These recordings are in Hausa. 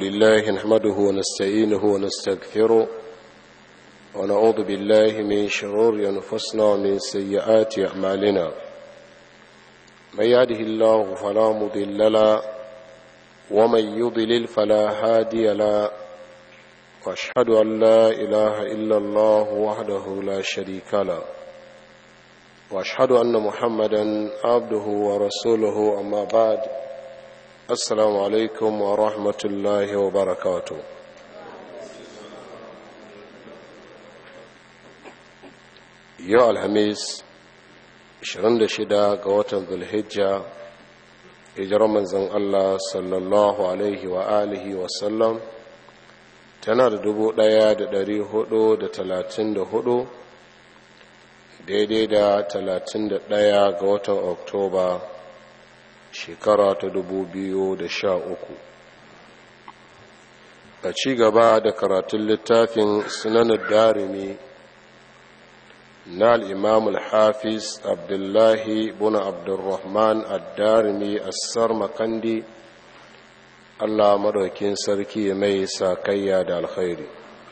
لله نحمده ونستعينه ونستغفره ونعوذ بالله من شرور أنفسنا ومن سيئات أعمالنا من يهده الله فلا مضل له ومن يضلل فلا هادي له واشهد ان لا اله الا الله وحده لا شريك له واشهد ان محمدا عبده ورسوله اما بعد السلام عليكم ورحمه الله وبركاته yau alhamis 26 ga watan zulhijja hijirar manzon allah sallallahu alaihi wa alihi wasallam tana da dubu ɗaya da dari hudu da talatin da hudu daidai da talatin da ɗaya ga watan oktoba shekara ta dubu biyu da sha uku a ci gaba da karatun littafin sunanar darimi na al'imam al-hafiz abdullahi buna abdurrahman ad-darimi assar makandi Allah madaukin sarki mai sakayya da alkhairi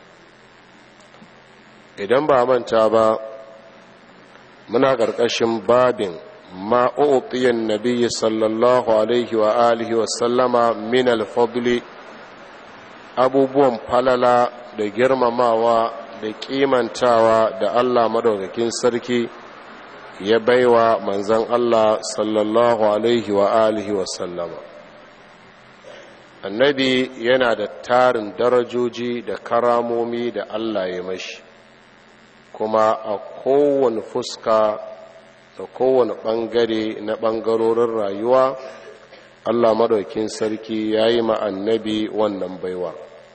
idan ba manta ba muna ƙarƙashin babin ma'u'tiyan nabiyyi sallallahu alaihi wa alihi wa sallama min alfadli abubuwan falala da girmamawa da kimantawa da Allah madaukakin sarki ya baiwa manzon Allah sallallahu alaihi wa alihi wa sallama annabi yana da tarin darajoji da karamomi da allah ya mashi kuma a kowane fuska da kowane ɓangare na ɓangarorin rayuwa allah maɗaukin sarki ya yi annabi wannan baiwa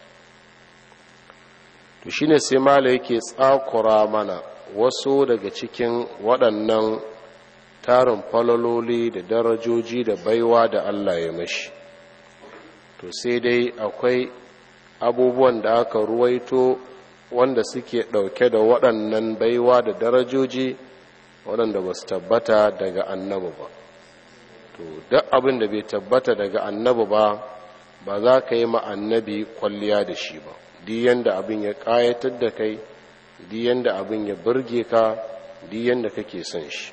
to shine sai mala yake tsakura mana wasu daga cikin waɗannan tarin falololi da darajoji da baiwa da allah ya mashi to sai dai akwai abubuwan da aka ruwaito wanda suke ɗauke da waɗannan baiwa da darajoji waɗanda ba su tabbata daga annabi ba to duk abin da bai tabbata daga annabi ba ba za ka yi annabi kwalliya da shi ba duk yanda abin ya ƙayatar da kai duk yanda abin ya burge ka duk yanda kake son shi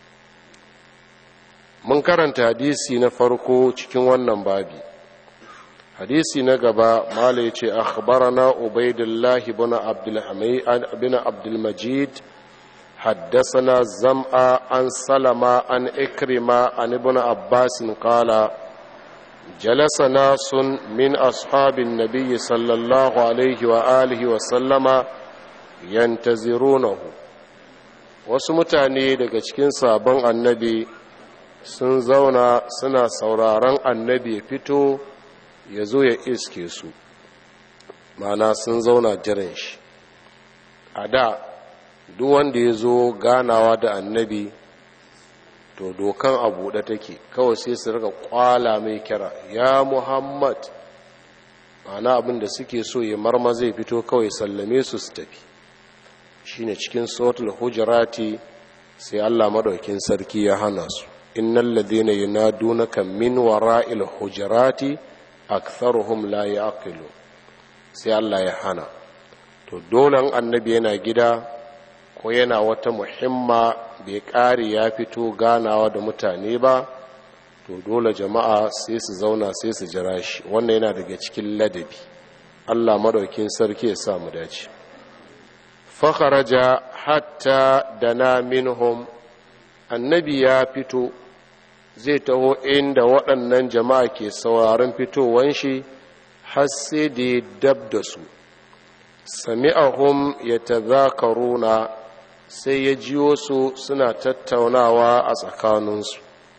mun karanta hadisi na farko cikin wannan babi hadisi na gaba mala yace akhbarana ubaidullah ibn abdul hamid ibn abdul majid حدثنا زمعة عن سلمة عن إكرمة عن ابن عباس قال جلس ناس من أصحاب النبي صلى الله عليه وآله وسلم ينتظرونه wasu mutane daga cikin sabon annabi sun zauna suna sauraron annabi ya fito ya zo ya iske su mana sun zauna jiran shi a da duk wanda ya zo ganawa da annabi to dokan a buɗe take kawai sai su rika kwala mai kira ya muhammad mana abin da suke so ya marma zai fito kawai sallame su su tafi shine cikin sautul hujurati sai allah maɗaukin sarki ya hana su innal ladina yunadunaka min wara'il hujurati aktharuhum la yaqilu sai Allah ya hana to dole annabi yana gida ko yana wata muhimma bai ƙare ya fito ganawa da mutane ba to dole jama'a sai su zauna sai su jira shi wannan yana daga cikin ladabi Allah madaukin sarki ya sa mu dace fakharaja hatta dana minhum annabi ya fito zai taho inda waɗannan jama'a ke sauraron fitowan shi har sai da ya dab da su sami'ahum ya tazakaruna sai ya jiyo su suna tattaunawa a tsakaninsu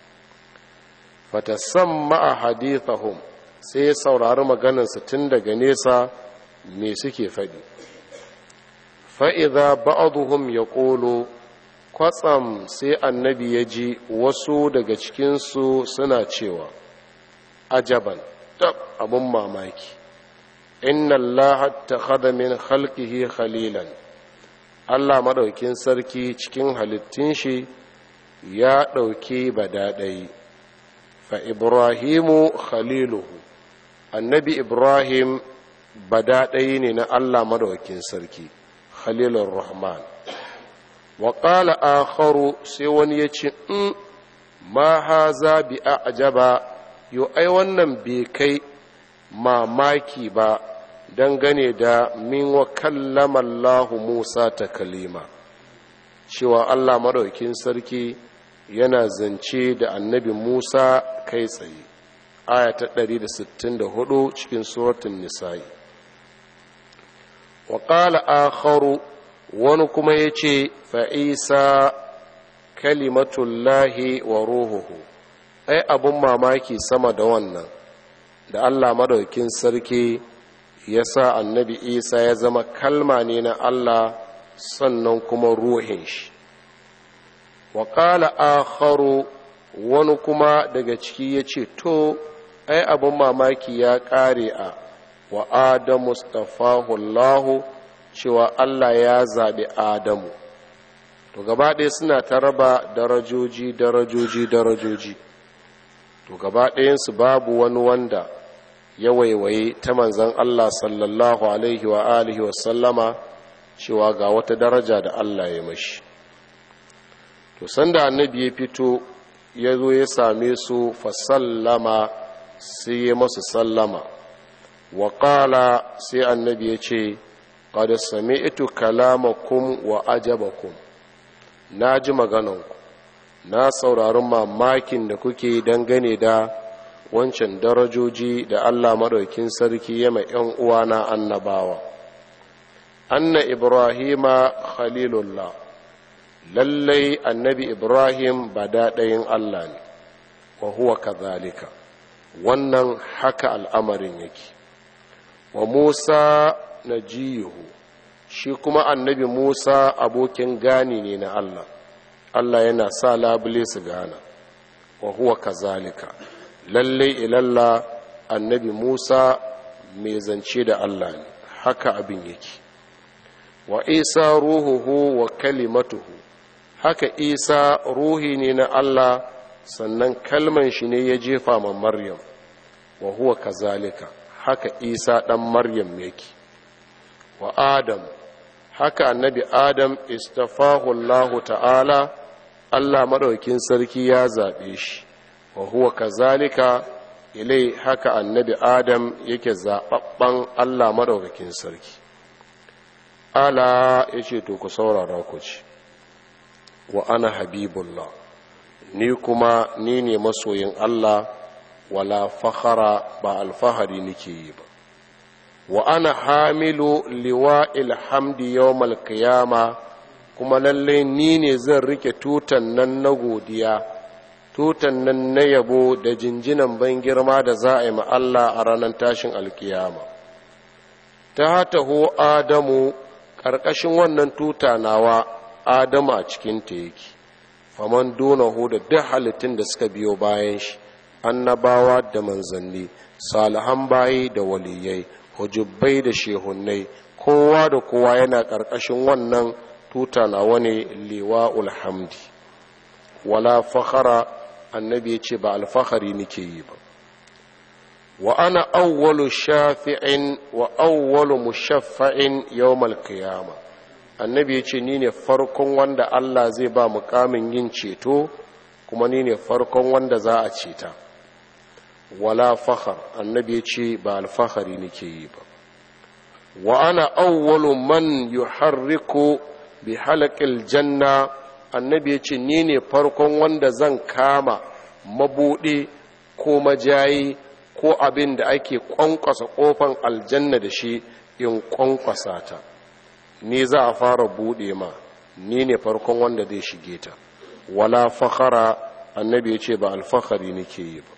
fatasamma a hadithahum sai ya saurari maganarsu tun daga nesa me suke faɗi fa'iza ba'aduhum ya ƙolo kwatsam sai annabi ya ji wasu daga cikinsu suna cewa ajaban tab abin mamaki inna Allah ta min khalqihi khalilan Allah maɗaukin sarki cikin halittun shi ya ɗauki badaɗai fa ibrahimu khaliluhu annabi ibrahim badaɗayi ne na allah madawakin sarki khalilur rahman wa ƙala akharu sai wani ya ce in ma haza bi ajaba yo ai wannan bai kai mamaki ba dangane da min wa kallama Allahu Musa ta kalima cewa Allah maɗaukin sarki yana zance da annabi Musa kai tsaye aya ta 164 cikin suratun nisa'i wa ƙala akharu wani kuma ya ce fa'isa kalimatullahi wa ruhuhu ai abun mamaki sama da wannan da Allah madaukin sarki ya sa annabi isa ya zama kalma ne na Allah sannan kuma ruhin shi wa ƙala akharu wani kuma daga ciki ya ce to ai abun mamaki ya ƙare a wa adamu stafahullahu cewa Allah ya zaɓi adamu to gaba ɗaya suna ta raba darajoji darajoji darajoji to gaba ɗayansu babu wani wanda ya waiwaye ta manzan Allah sallallahu alaihi wa alihi wa sallama cewa ga wata daraja da Allah ya mashi to sanda annabi ya fito ya zo ya same su fa sallama sai ya masu sallama wa qala sai annabi ya ce qad sami'tu kalamakum wa ajabakum na ji magananku na saurari mamakin da kuke dangane da wancan darajoji da Allah maɗaukin sarki ya mai ‘yan uwana annabawa anna ibrahima khalilullah lallai annabi ibrahim ba daɗayin Allah ne wa huwa kazalika wannan haka al'amarin yake wa musa na jiyuhu shi kuma annabi musa abokin gani ne na allah allah yana sa labule su gana wa huwa kazalika lalle ilalla annabi musa mai zance da allah ne haka abin yake wa isa ruhuhu wa kalimatuhu haka isa ruhi ne na allah sannan kalman shi ne ya jefa ma maryam wa huwa kazalika haka isa ɗan maryam yake wa adam haka annabi adam istafahu Allahu ta'ala Allah maɗaukin sarki ya zaɓe shi wa huwa kazalika ilai haka annabi adam yake zaɓaɓɓen Allah maɗaukakin sarki ala ya ce to ku saurara ku ci wa ana habibullah ni kuma ni ne masoyin Allah wala fahara ba alfahari nake yi ba wa ana hamilu liwa ilhamdi yawmal qiyama kuma lalle ni ne zan rike tutan nan na godiya tutan nan na yabo da jinjinan ban girma da za a yi ma Allah a ranar tashin alkiyama ta taho adamu ƙarƙashin wannan tuta nawa adamu a cikin ta yake faman donahu da duk halittun da suka biyo bayan shi annabawa da manzanni salihan bayi da waliyai hujubbai da shehunnai kowa da kowa yana ƙarƙashin wannan tuta na wani liwa'ul hamdi wala fakhara annabi ya ce ba alfahari nake yi ba wa ana awwalu shafi'in wa awwalu mushaffa'in yawmal qiyama annabi ya ce ni ne farkon wanda Allah zai ba mukamin yin ceto kuma ni ne farkon wanda za a ceta wala fakhar annabi ya ce ba alfahari nake yi ba wa ana awwalu man yuharriku bi halaqil janna annabi ya ce ni ne farkon wanda zan kama mabuɗe ko majayi ko abin da ake ƙwanƙwasa ƙofan aljanna da shi in ƙwanƙwasa ta ni za a fara buɗe ma ni ne farkon wanda zai shige ta wala fakhara annabi ya ce ba alfahari nake yi ba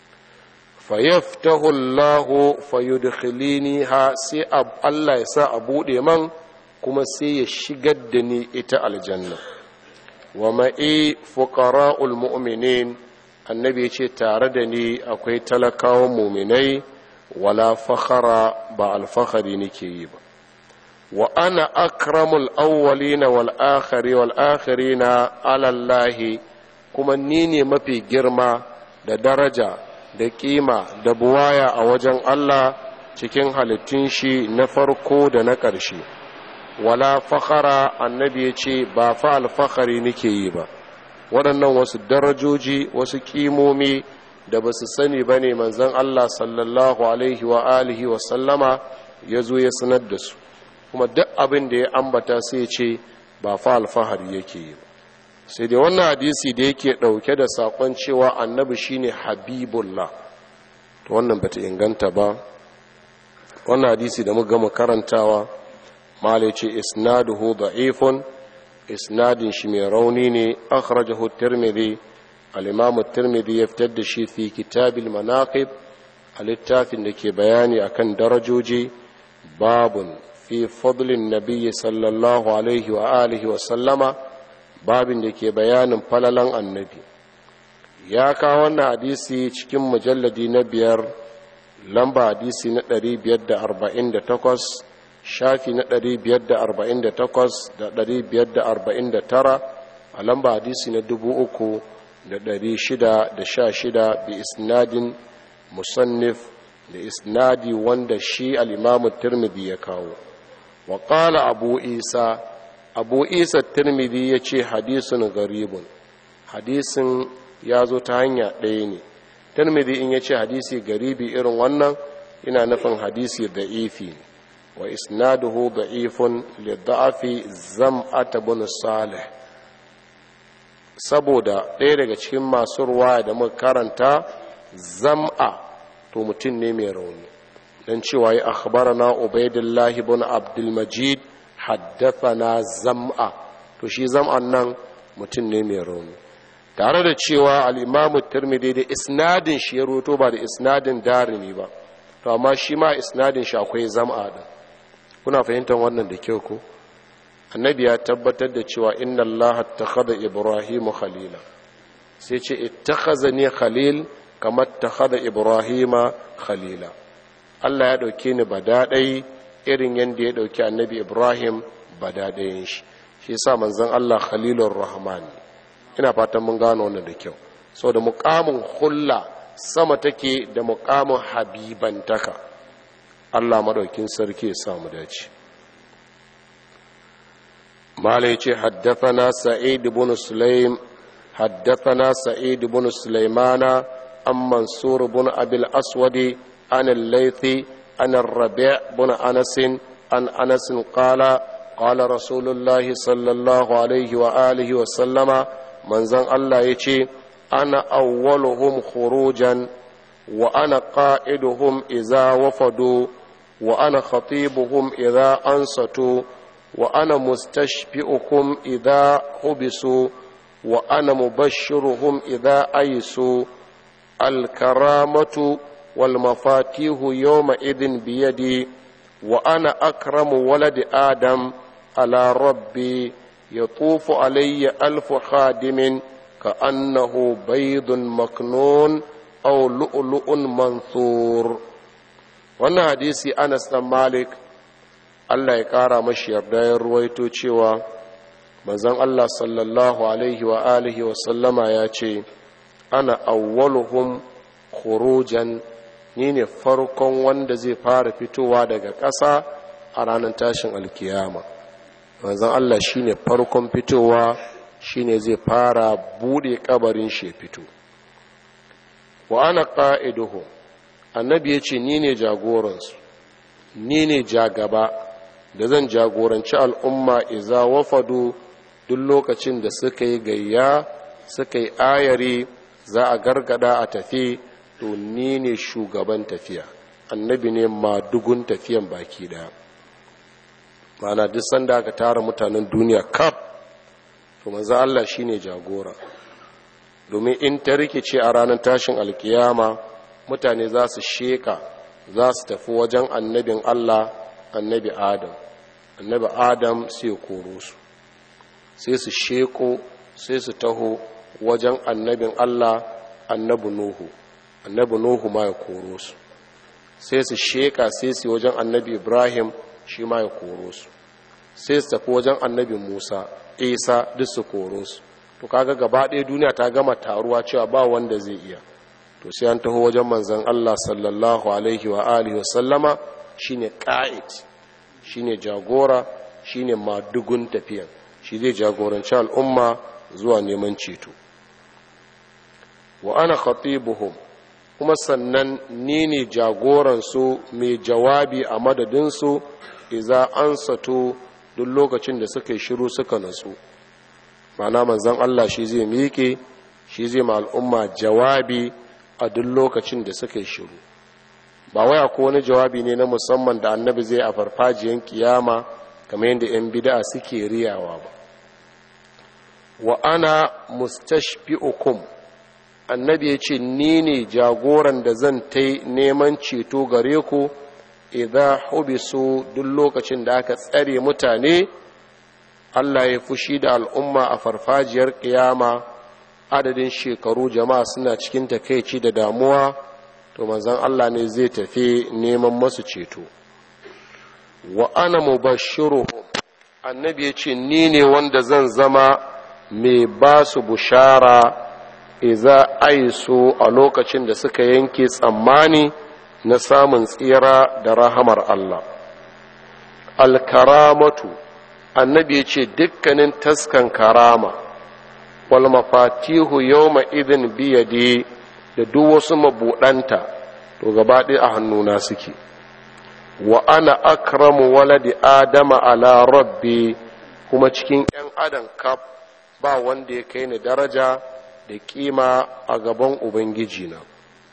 fayaftahu Allah fayudkhilini ha sai Allah ya sa a bude man kuma sai ya shigar da ni ita aljanna wa ma'i fuqara'ul mu'minin annabi ya ce tare da ni akwai talakawan muminai wala fakhara ba alfahari nake yi ba wa ana akramul awwalina wal akhiri wal akhirina ala Allah kuma ni ne mafi girma da daraja da kima da buwaya a wajen Allah cikin halittun shi na farko da na ƙarshe wala fakhara annabi ya ce ba fa alfahari nake yi ba waɗannan wasu darajoji wasu ƙimomi da ba su sani ba ne manzan Allah sallallahu alaihi wa alihi wa sallama ya zo ya sanar da su kuma duk abin da ya ambata sai ce ba fa alfahari yake yi ba sai dai wannan hadisi da yake ɗauke da saƙon cewa annabi shine habibullah to wannan bata inganta ba wannan hadisi da muka gama karantawa malai ce isnaduhu da'ifun isnadin shi mai rauni ne akhrajahu tirmidhi al-imam tirmidhi ya fitar da shi fi kitabil manaqib a littafin da ke bayani akan darajoji babun fi fadlin nabiyyi sallallahu alaihi wa alihi wa sallama babin da ke bayanin falalan annabi ya kawo wannan hadisi cikin mujalladi na biyar lamba hadisi na 548 shafi na 548 da 549 a lamba hadisi na 3616 bi isnadin musannif da isnadi wanda shi al'imamu tirmidhi ya kawo wa ƙala abu isa abu isa tirmidhi ya ce hadisun garibun hadisin ya zo ta hanya ɗaya ne tirmidhi in ya ce hadisi garibi irin wannan ina nufin hadisi da ifi wa isnaduhu da'ifun lidda'afi zam'ata bin salih saboda ɗaya daga cikin masu ruwa da muka karanta zam'a to mutum ne mai rauni don cewa ya akhbarana ubaidillahi bin abdulmajid haddathana zam'a to shi zam'an nan mutum ne mai rauni tare da cewa al'imamu tirmidhi da isnadin shi ya roto ba da isnadin darimi ba to amma shi ma isnadin shi akwai zam'a din kuna fahimtar wannan da kyau ko annabi ya tabbatar da cewa inna allaha ittakhadha ibrahimu khalila sai ce ittakhazani khalil kamar takhadha ibrahima khalila Allah ya dauke ni badadai irin yanda ya dauki annabi ibrahim badadayin shi shi yasa manzon Allah khalilur rahman ina fatan mun gano wannan da kyau saboda muqamin hulla sama take da muqamin habibantaka Allah madaukin sarki ya samu dace mala yace haddathana sa'id ibn sulaim haddathana sa'id ibn sulaimana an mansur ibn abil aswadi an al-laythi an ar-rabi' ibn anas an anas qala qala rasulullahi sallallahu alaihi wa alihi wa sallama manzon Allah yace ana awwaluhum khurujan wa ana qa'iduhum idza wafadu وأنا خطيبهم إذا أنصتوا وأنا مستشفئكم إذا حبسوا وأنا مبشرهم إذا أيسوا الكرامة والمفاتيح يومئذ بيدي وأنا أكرم ولد آدم على ربي يطوف علي ألف خادم كأنه بيض مكنون أو لؤلؤ منثور wannan hadisi anas dan malik allah ya kara mashi yarda ya ruwaito cewa manzon allah sallallahu alaihi wa alihi wa sallama ya ce ana awwaluhum khurujan ni ne farkon wanda zai fara fitowa daga ƙasa a ranar tashin alkiyama manzon allah shine farkon fitowa shine zai fara bude kabarin shi fito wa ana qa'iduhum annabi ya ce ni ne jagoransu ni ne jagaba da zan jagoranci al'umma iza wafadu duk lokacin da suka yi gayya suka yi ayari za a gargada a tafi to ni ne shugaban tafiya annabi ne madugun tafiyan baki daya mana duk sanda aka tara mutanen duniya kaf to manzo Allah shine jagora domin in ta rikice a ranar tashin alkiyama mutane za su sheka za su tafi wajen annabin Allah annabi Adam annabi Adam sai ya koro su sai su sheko sai su taho wajen annabin Allah annabi Nuhu annabi Nuhu ma ya koro su sai su sheka sai su wajen annabi Ibrahim shi ma ya koro su sai su tafi wajen annabi Musa Isa duk su koro su to kaga gaba ɗaya duniya ta gama taruwa cewa ba wanda zai iya to sai an taho wajen manzan Allah sallallahu alaihi wa alihi wasallama shine qa'id shine jagora shine madugun tafiyan shi zai jagoranci al'umma zuwa neman ceto wa ana khatibuhum kuma sannan ni ne jagoransu mai jawabi a madadinsu iza an sato duk lokacin da suka yi shiru suka natsu mana manzan Allah shi zai miƙe shi zai ma al'umma jawabi a duk lokacin da suka yi shiru ba waya ko wani jawabi ne na musamman da annabi zai a farfajiyan kiyama kamar yadda 'yan bida suke riyawa ba wa ana mustashfi'ukum annabi ya ce ni ne jagoran da zan ta neman ceto gare ku idan hubisu duk lokacin da aka tsare mutane allah ya fushi da al'umma a farfajiyar ƙiyama adadin shekaru jama'a suna cikin takaici da damuwa to manzan allah ne zai tafi neman masu ceto wa ana mubashiruhum annabi ya ce ni ne wanda zan zama mai ba su bushara iza aiso a lokacin da suka yanke tsammani na samun tsira da rahamar Allah alkaramatu annabi ya ce dukkanin taskan karama wal mafatihu yawma idin biyade da duk wasu mabuɗanta to gaba ɗaya a hannuna suke wa ana akramu waladi adama ala rabbi kuma cikin 'yan adam kaf ba wanda ya kai ni daraja da kima a gaban ubangiji na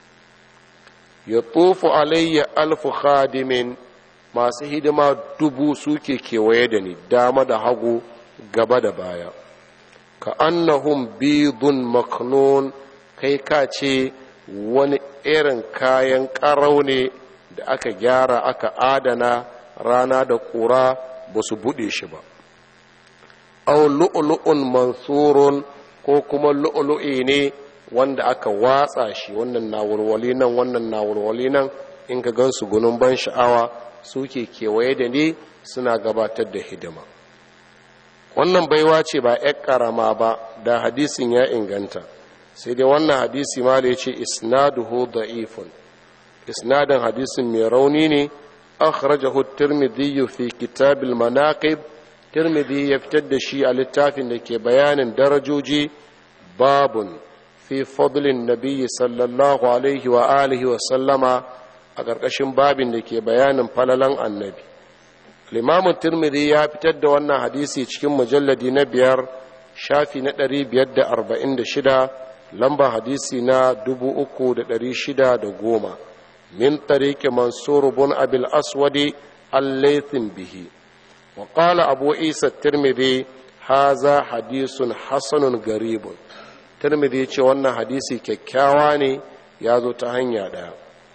ya tofu alayya alfu khadimin masu hidima dubu suke kewaye da ni dama da hagu gaba da baya ka annahum bidun maknun kai ka ce wani irin kayan ƙarau ne da aka gyara aka adana rana da ƙura ba su buɗe shi ba au lu'lu'un mansurun ko kuma lu'lu'i ne wanda aka watsa shi wannan na walwali nan wannan na walwali nan in ka gansu gunun ban sha'awa suke kewaye da ne suna gabatar da hidima wannan baiwa ce ba 'yar karama ba da hadisin ya inganta sai dai wannan hadisi ma da ya ce isnaduhu da'ifun isnadin hadisin mai rauni ne akhrajahu tirmidhi fi kitabil manaqib tirmidhi ya fitar da shi a littafin da ke bayanin darajoji babun fi fadlin nabiyyi sallallahu alaihi wa alihi wa sallama a ƙarƙashin babin da ke bayanin falalan annabi limamin tirmidhi ya fitar da wannan hadisi cikin mujalladi na biyar shafi na ɗari biyar da arba'in da shida lamba hadisi na dubu uku da ɗari shida da goma min tariki mansur bin abil aswadi allaithin bihi wa qala abu isa tirmidhi haza hadisun hasanun garibun tirmidhi ce wannan hadisi kyakkyawa ne ya zo ta hanya ɗaya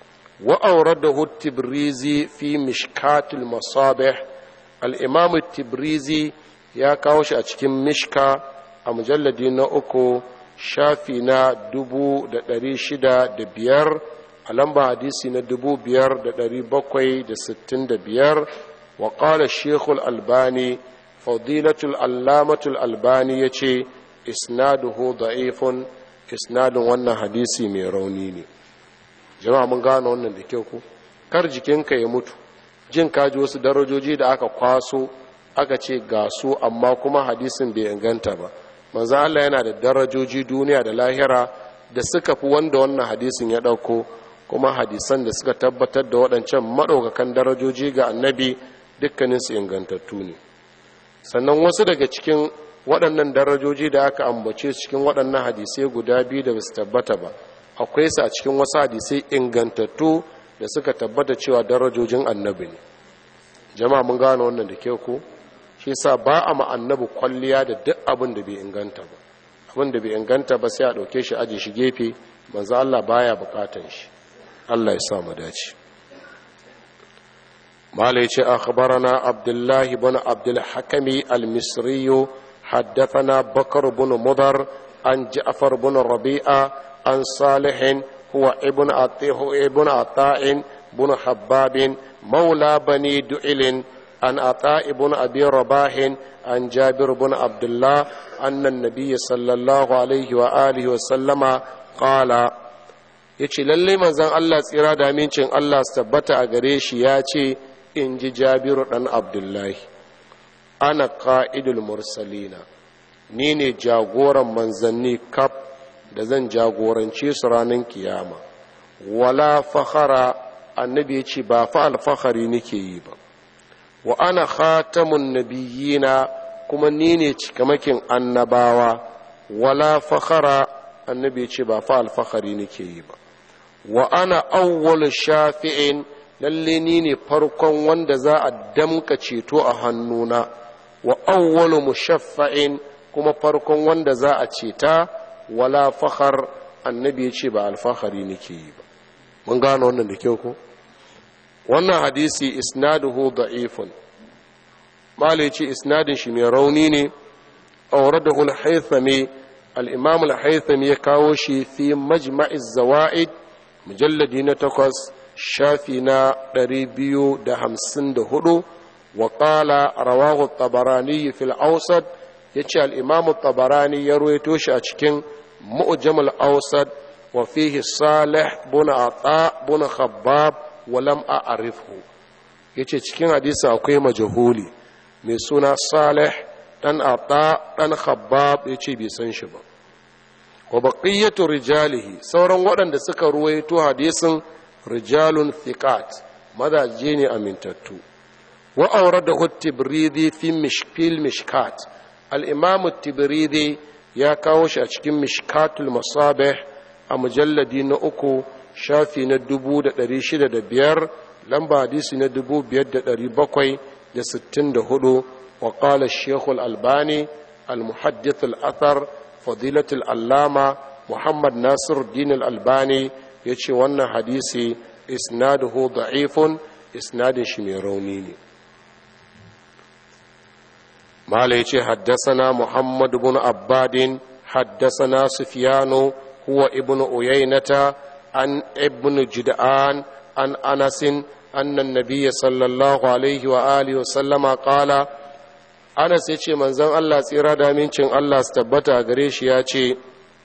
وأورده التبريزي في مشكات المصابح الإمام التبريزي يا كاوش أتكم مشكا مجلد أكو شافينا دبو دري شدا دبير ألمبا حديثنا دبو بير دري بقوي دستين دبير وقال الشيخ الألباني فضيلة العلامة الألباني يتي إسناده ضعيف إسناد وانا حديثي ميرونيني jama'a mun gane wannan da kyau ku kar jikinka ya mutu jin kaji wasu darajoji da aka kwaso aka ce ga su amma kuma hadisin bai inganta ba manzo Allah yana da darajoji duniya da lahira da suka fi wanda wannan hadisin ya dauko kuma hadisan da suka tabbatar da waɗancan maɗaukakan darajoji ga annabi dukkaninsu ingantattu ne sannan wasu daga cikin waɗannan darajoji da aka ambace cikin waɗannan hadisai guda biyu da basu tabbata ba akwai su a cikin wasu hadisai ingantattu da suka tabbata cewa darajojin annabi ne jama'a mun gane wannan da ke ku shi sa ba a annabi kwalliya da duk abin da bai inganta ba abin da bai inganta ba sai a ɗauke shi aji shi gefe manzo Allah baya bukatan shi Allah ya sa mu dace mala yace akhbarana abdullahi ibn abdul hakami al-misri حدثنا بكر بن مضر عن جعفر بن ربيعه عن صالح هو ابن عطيه ابن عطاء بن حباب مولى بني دعل عن عطاء بن ابي رباح عن جابر بن عبد الله ان النبي صلى الله عليه واله وسلم قال ya ce lalle manzan Allah tsira da amincin Allah su tabbata a gare shi ya ce in ji jabiru ɗan abdullahi ana ƙa'idul mursalina ni ne jagoran manzanni kaf da zan jagorance su ranar kiyama wala fahara annabi ya ce ba fa alfahari nake yi ba wa ana khatamun nabiyina kuma ni ne cikamakin annabawa wala fahara annabi ya ce ba fa alfahari nake yi ba wa ana awwal shafi'in lalle ni ne farkon wanda za a damka ceto a hannuna wa awwalu mushaffa'in kuma farkon wanda za a ceta wala fakhar annabi ya ce ba alfahari nake yi ba mun gano wannan da kyau ko wannan hadisi isnaduhu da'ifun mala ya ce isnadin shi mai rauni ne auradahu al-haythami al-imam al-haythami ya kawo shi fi majma'iz zawaid mujalladi na takwas shafi na ɗari biyu da hamsin da hudu wa ƙala rawahu tabarani fil ausad ya ce al'imamu tabarani ya ruwaito shi a cikin mu'jamul ausad wa fihi salih buna ata buna khabbab wa lam a'rifhu ya ce cikin hadisi akwai majahuli mai suna salih dan ata dan khabbab ya ce bai san shi ba wa baqiyatu rijalihi sauran waɗanda suka ruwaito hadisin rijalun thiqat mazaje ne amintattu wa awradahu tibridi fi mishkil mishkat al-imam tibridi ya kawo shi a cikin mishkatul masabih a mujalladi na uku shafi na dubu da ɗari shida da biyar lamba hadisi na dubu biyar da ɗari bakwai da sittin da hudu wa ƙala shekul albani al-muhaddith al-athar fadilatul allama muhammad nasir din al-albani ya ce wannan hadisi isnaduhu da'ifun isnadin shi mai rauni ne mala ya ce haddasana muhammad bin abbadin haddasana sufyanu huwa ibn uyainata an ibn jid'an an anasin أن النبي صلى الله عليه وآله وسلم قال أنس يتي من زن الله سيرا دامين الله استبتا غريش ياتي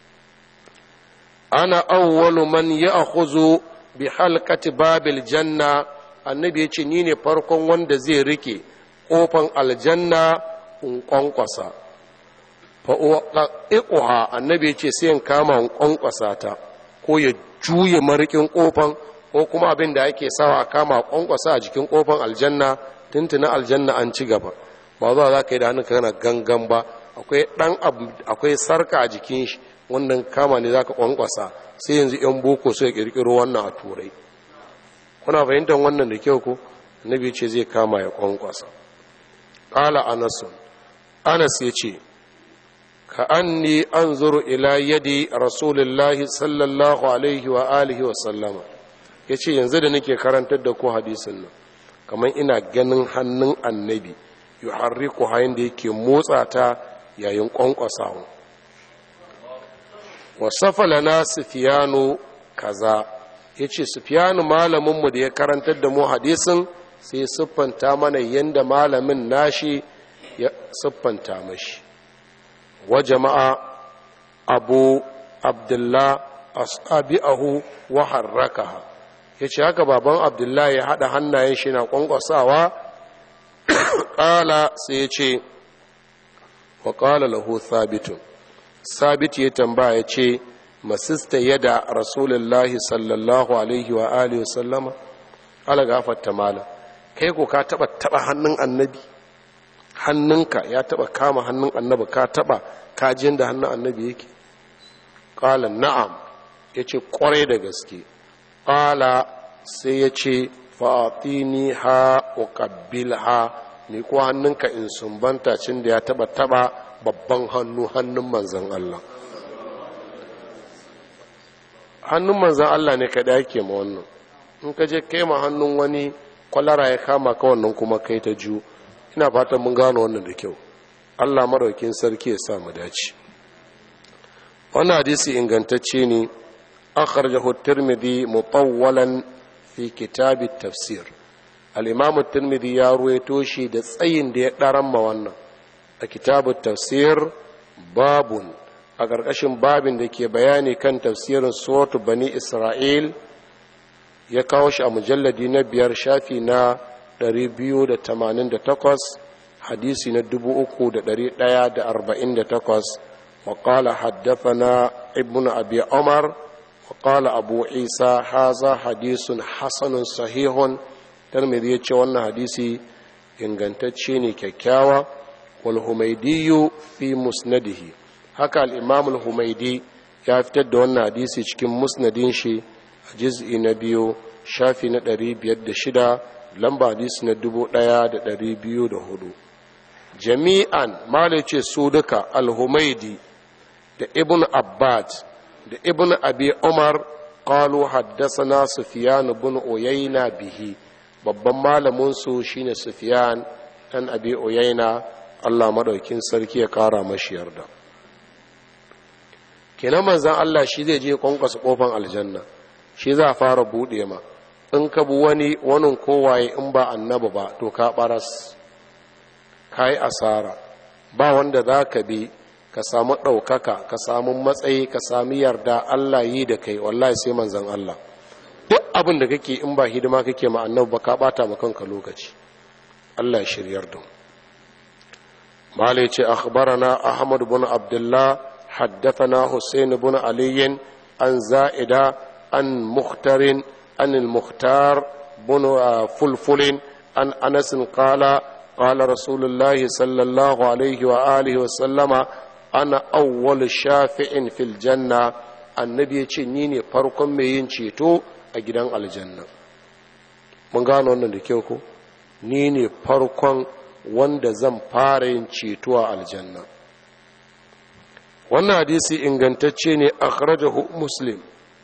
أنا أول من يأخذ بحلقة باب الجنة annabi ya ce ni ne farkon wanda zai rike ƙofan aljanna in ƙwanƙwasa fa'u'a annabi ya ce sai in kama in ƙwanƙwasa ta ko ya juye marikin ƙofan ko kuma abin da ake sawa a kama kwankwasa a jikin kofan aljanna tuntuna aljanna an ci gaba ba zuwa za ka yi da hannun kana gangan ba akwai dan akwai sarka a jikin shi wannan kama ne za ka kwankwasa sai yanzu yan boko sai kirkiro wannan a turai kuna fahimtar wannan da kyau ko nabi ce zai kama ya kwankwasa qala anas anas ya ce ka anni anzuru ila yadi rasulullahi sallallahu alaihi wa alihi wa sallama ya ce yanzu da nake karantar da ku hadisin nan kamar ina ganin hannun annabi yi harriku hayan da yake motsa ta yayin kwankwasawa wasafa lana sufiyanu kaza ya ce sufiyanu malaminmu da ya karantar da mu hadisin sai siffanta mana yadda malamin nashi ya siffanta mashi wa jama'a abu abdullah ashabi'ahu wa harrakaha ya ce haka baban abdullahi ya haɗa hannayen shi na ƙwanƙwasawa ƙala sai ya ce wa ƙala lahu sabitun sabit ya tambaya ya ce masista yada rasulullahi sallallahu alaihi wa alihi sallama ala gafarta mala kai ko ka taɓa taɓa hannun annabi hannunka ya taɓa kama hannun annabi ka taɓa kajin da hannun annabi yake ƙala na'am ya ce ƙwarai da gaske ƙala sai ya ce fa'atini ha wa ƙabbil ha ni ko hannunka in sumbanta cin da ya taba taba babban hannu hannun manzan Allah hannun manzan Allah ne kaɗa yake ma wannan in ka je kai ma hannun wani kwalara ya kama ka wannan kuma kai ta ju ina fatan mun gano wannan da kyau Allah maraukin sarki ya sa mu dace wannan hadisi ingantacce ne أخرجه الترمذي مطولا في كتاب التفسير الإمام الترمذي يروي توشي دسين دي درم وانا كتاب التفسير باب a ƙarƙashin babin da ke bayani kan tafsirin suratu bani isra'il ya kawo shi a mujalladi na biyar shafi na 288 hadisi na 3148 وقال حدثنا ابن أبي عمر وقال أبو عيسى هذا حديث حسن صحيح ترمذي يتشوى حديثي إن كنتشيني ككاوى والهميدي في مسنده هكا الإمام الهميدي ya fitar da wannan hadisi cikin musnadin shi a jiz'i na biyu shafi na ɗari biyar da shida lamba hadisi na dubu ɗaya da ɗari biyu da hudu jami'an malice su duka al-humaidi da ibn abbad da ibn abi umar qalu haddasana sufyan ibn uyayna bihi babban malamin su shine sufyan dan abi uyayna Allah madaukin sarki ya kara mashi yarda kenan manzon Allah shi zai je kwankwasa kofan aljanna shi za a fara bude ma in ka bu wani wani kowaye in ba annabi ba to ka baras ka yi asara ba wanda za ka bi ka samu ɗaukaka ka samu matsayi ka sami yarda Allah yi da kai wallahi sai manzan Allah duk abin da kake in ba hidima kake ma annabi ba ka bata ma kanka lokaci Allah ya shiryar da malai ce akhbarana ahmad bin abdullah haddathana husain bin ali an za'ida an muhtarin an al-muhtar bin fulfulin an anas qala قال رسول الله صلى الله عليه وآله وسلم أنا أول شافع في الجنة النبي يتشنيني فرقم مين ceto a gidan aljanna mun gano wannan da kyau ko ni ne farkon wanda zan fara yin ceto a aljanna wannan hadisi ingantacce ne akhrajahu muslim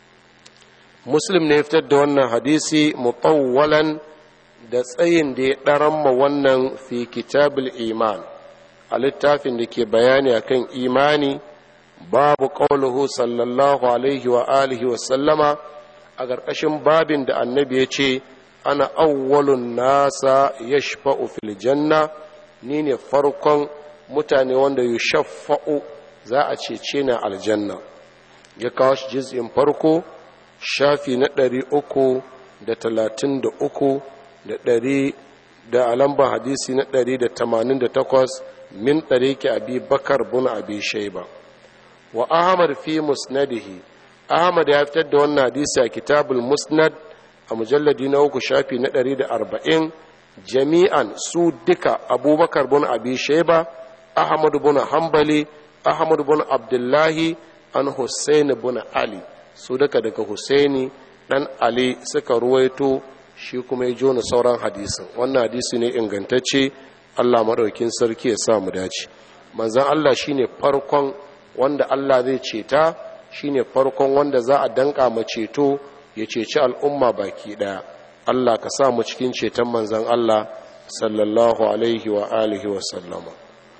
muslim ne fitar da wannan hadisi mutawwalan da tsayin da ya ɗaran ma wannan fi kitabul iman a littafin da ke bayani akan imani babu ƙauluhu sallallahu alaihi wa alihi wa sallama a ƙarƙashin babin da annabi ya ce ana awwalun nasa ya shafa'u fil janna ni ne farkon mutane wanda yi shafa'u za a cece na aljanna ya kawo shi jiz'in farko shafi na ɗari uku da talatin da uku da ɗari da alamban hadisi na ɗari da tamanin da takwas min ɗari ki abi bakar bun abi shaiba wa ahmad fi musnadihi ahmad ya fitar da wannan hadisi a kitabul musnad a mujalladi na uku shafi na ɗari da arba'in jami'an su duka abubakar bun abi shaiba ahmad bun hambali ahmad bun abdullahi an hussein bun ali su duka daga husaini dan ali suka ruwaito shi kuma ya jona sauran hadisin wannan hadisi ne ingantacce Allah maɗaukin sarki ya sa mu dace manzan Allah shine farkon wanda Allah zai ceta shine farkon wanda za a danka ma ceto ya ceci al'umma baki ɗaya Allah ka sa mu cikin ceton manzan Allah sallallahu alaihi wa alihi wa sallama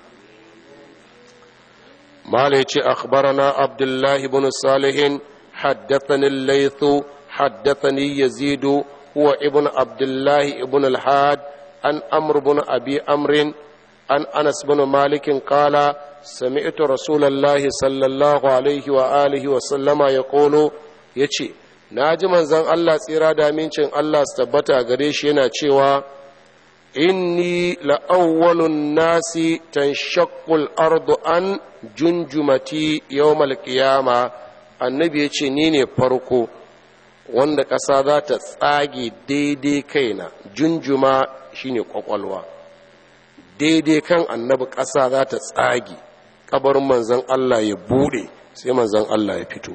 mala yace akhbarana abdullahi ibn salihin haddathani al-laythu haddathani yazidu هو ابن عبد الله ابن الحاد عن أمر بن أبي أمر عن أنس بن مالك قال سمعت رسول الله صلى الله عليه وآله وسلم يقول يشي naji manzon Allah tsira da amincin Allah su tabbata gare shi yana cewa inni la'awwalun nasi tanshaqqul ardu an junjumati yawmal qiyama annabi yace ni ne farko wanda ƙasa za ta tsage daidai kaina junjuma shine kwakwalwa daidai kan annabi ƙasa za ta tsage kabarin manzan Allah ya bude sai manzan Allah ya fito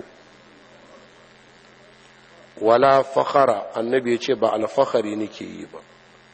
wala fakhara annabi ya ce ba alfahari nake yi ba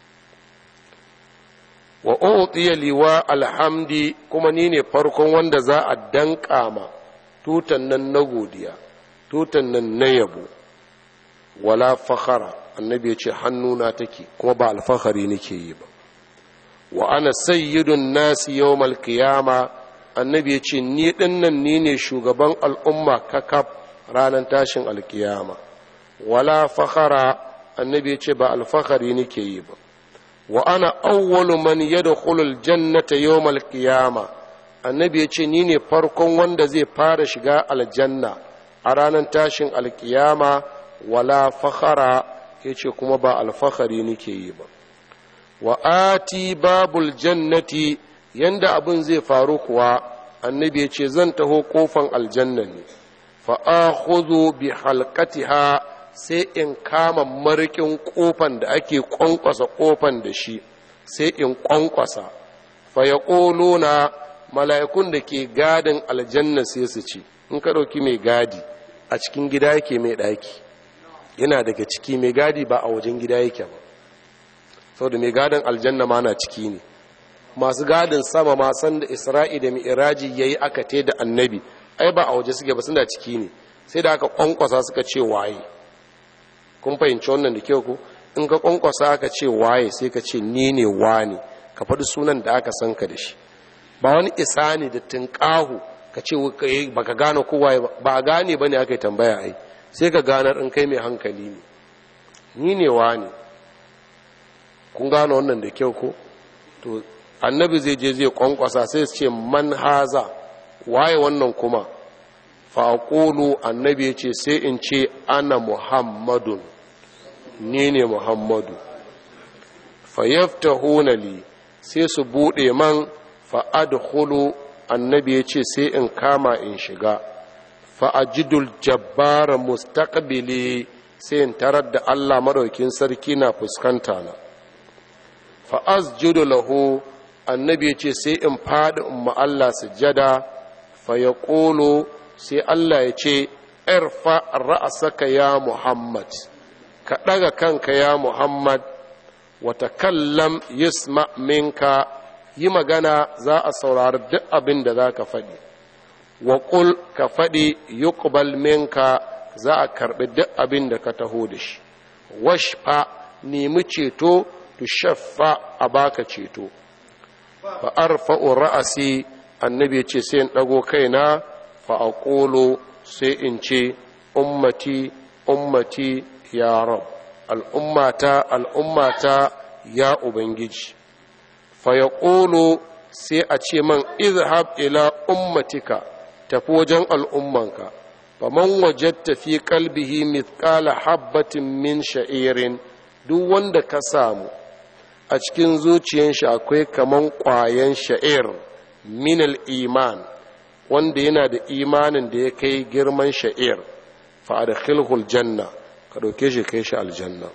wa utiya liwa alhamdi kuma ni ne farkon wanda za a danka ma tutan nan na godiya tutan nan na yabo wala fakhara annabi ya ce hannuna take kuma ba alfahari nake yi ba wa ana sayyidun nasi yawmal qiyama annabi ya ce ni dinnan ni ne shugaban al'umma kakaf ranar tashin alkiyama wala fakhara annabi ya ce ba alfahari nake yi ba wa ana awwalu man yadkhulu aljannata yawmal qiyama annabi ya ce ni ne farkon wanda zai fara shiga aljanna a ranar tashin alkiyama wala fakhara ya ce kuma ba alfahari nake yi ba wa ati babul jannati yanda abin zai faru kuwa annabi ya ce zan taho kofan aljanna ne fa akhudhu bi halqatiha sai in kama marikin kofan da ake kwankwasa kofan da shi sai in kwankwasa fa yaquluna mala'ikun da ke gadin aljanna sai su ce in ka ɗauki mai gadi a cikin gida yake mai ɗaki yana daga ciki mai gadi ba a wajen gida yake ba saboda mai gadin aljanna ma na ciki ne masu gadin sama ma san da isra'i da mi'iraji ya yi aka te da annabi ai ba a waje suke ba suna ciki ne sai da aka kwankwasa suka ce waye kun fahimci wannan da kyau ko in ka kwankwasa aka ce waye sai ka ce ni ne wani ka faɗi sunan da aka san ka da shi ba wani isa ne da tunƙahu ka ce ba ka gane kowa ba a gane ba ne aka yi tambaya ai sai ka ganar in kai mai hankali ne ni ne wa ne kun gane wannan da kyau ko to annabi zai je zai kwankwasa sai su ce man haza waye wannan kuma faƙolo annabi ya ce sai in ce ana muhammadun ni ne muhammadu fayyafta honali sai su buɗe man fa'adhulu annabi ya ce sai in kama in shiga fa'ajidul jabbara mustaqbili sai in tarar da Allah maɗaukin sarki na fuskanta na fa'azjudu lahu annabi ya ce sai in faɗi in Allah sujada fa ya ƙolo sai Allah ya ce irfa ra'asaka ya Muhammad ka ɗaga kanka ya Muhammad wata kallam yisma minka yi magana za a saurari duk abin da za ka faɗi wa ƙul ka faɗi yuqbal minka za a karɓi duk abin da ka taho da shi washfa nemi ceto tu shaffa a baka ceto fa arfa'u ra'asi annabi ya ce sai in ɗago kaina fa aqulu sai in ce ummati ummati ya rab al'ummata al'ummata ya ubangiji fayaƙolo sai a ce man izhab ila ummatika tafi wajen al'ummanka faman wajatta fi kalbihi mithqala habbatin min sha'irin duk wanda ka samu a cikin zuciyar shi akwai kaman ƙwayan sha'ir min iman wanda yana da imanin da ya kai girman sha'ir fa adkhilhu janna ka ɗauke shi kai shi aljanna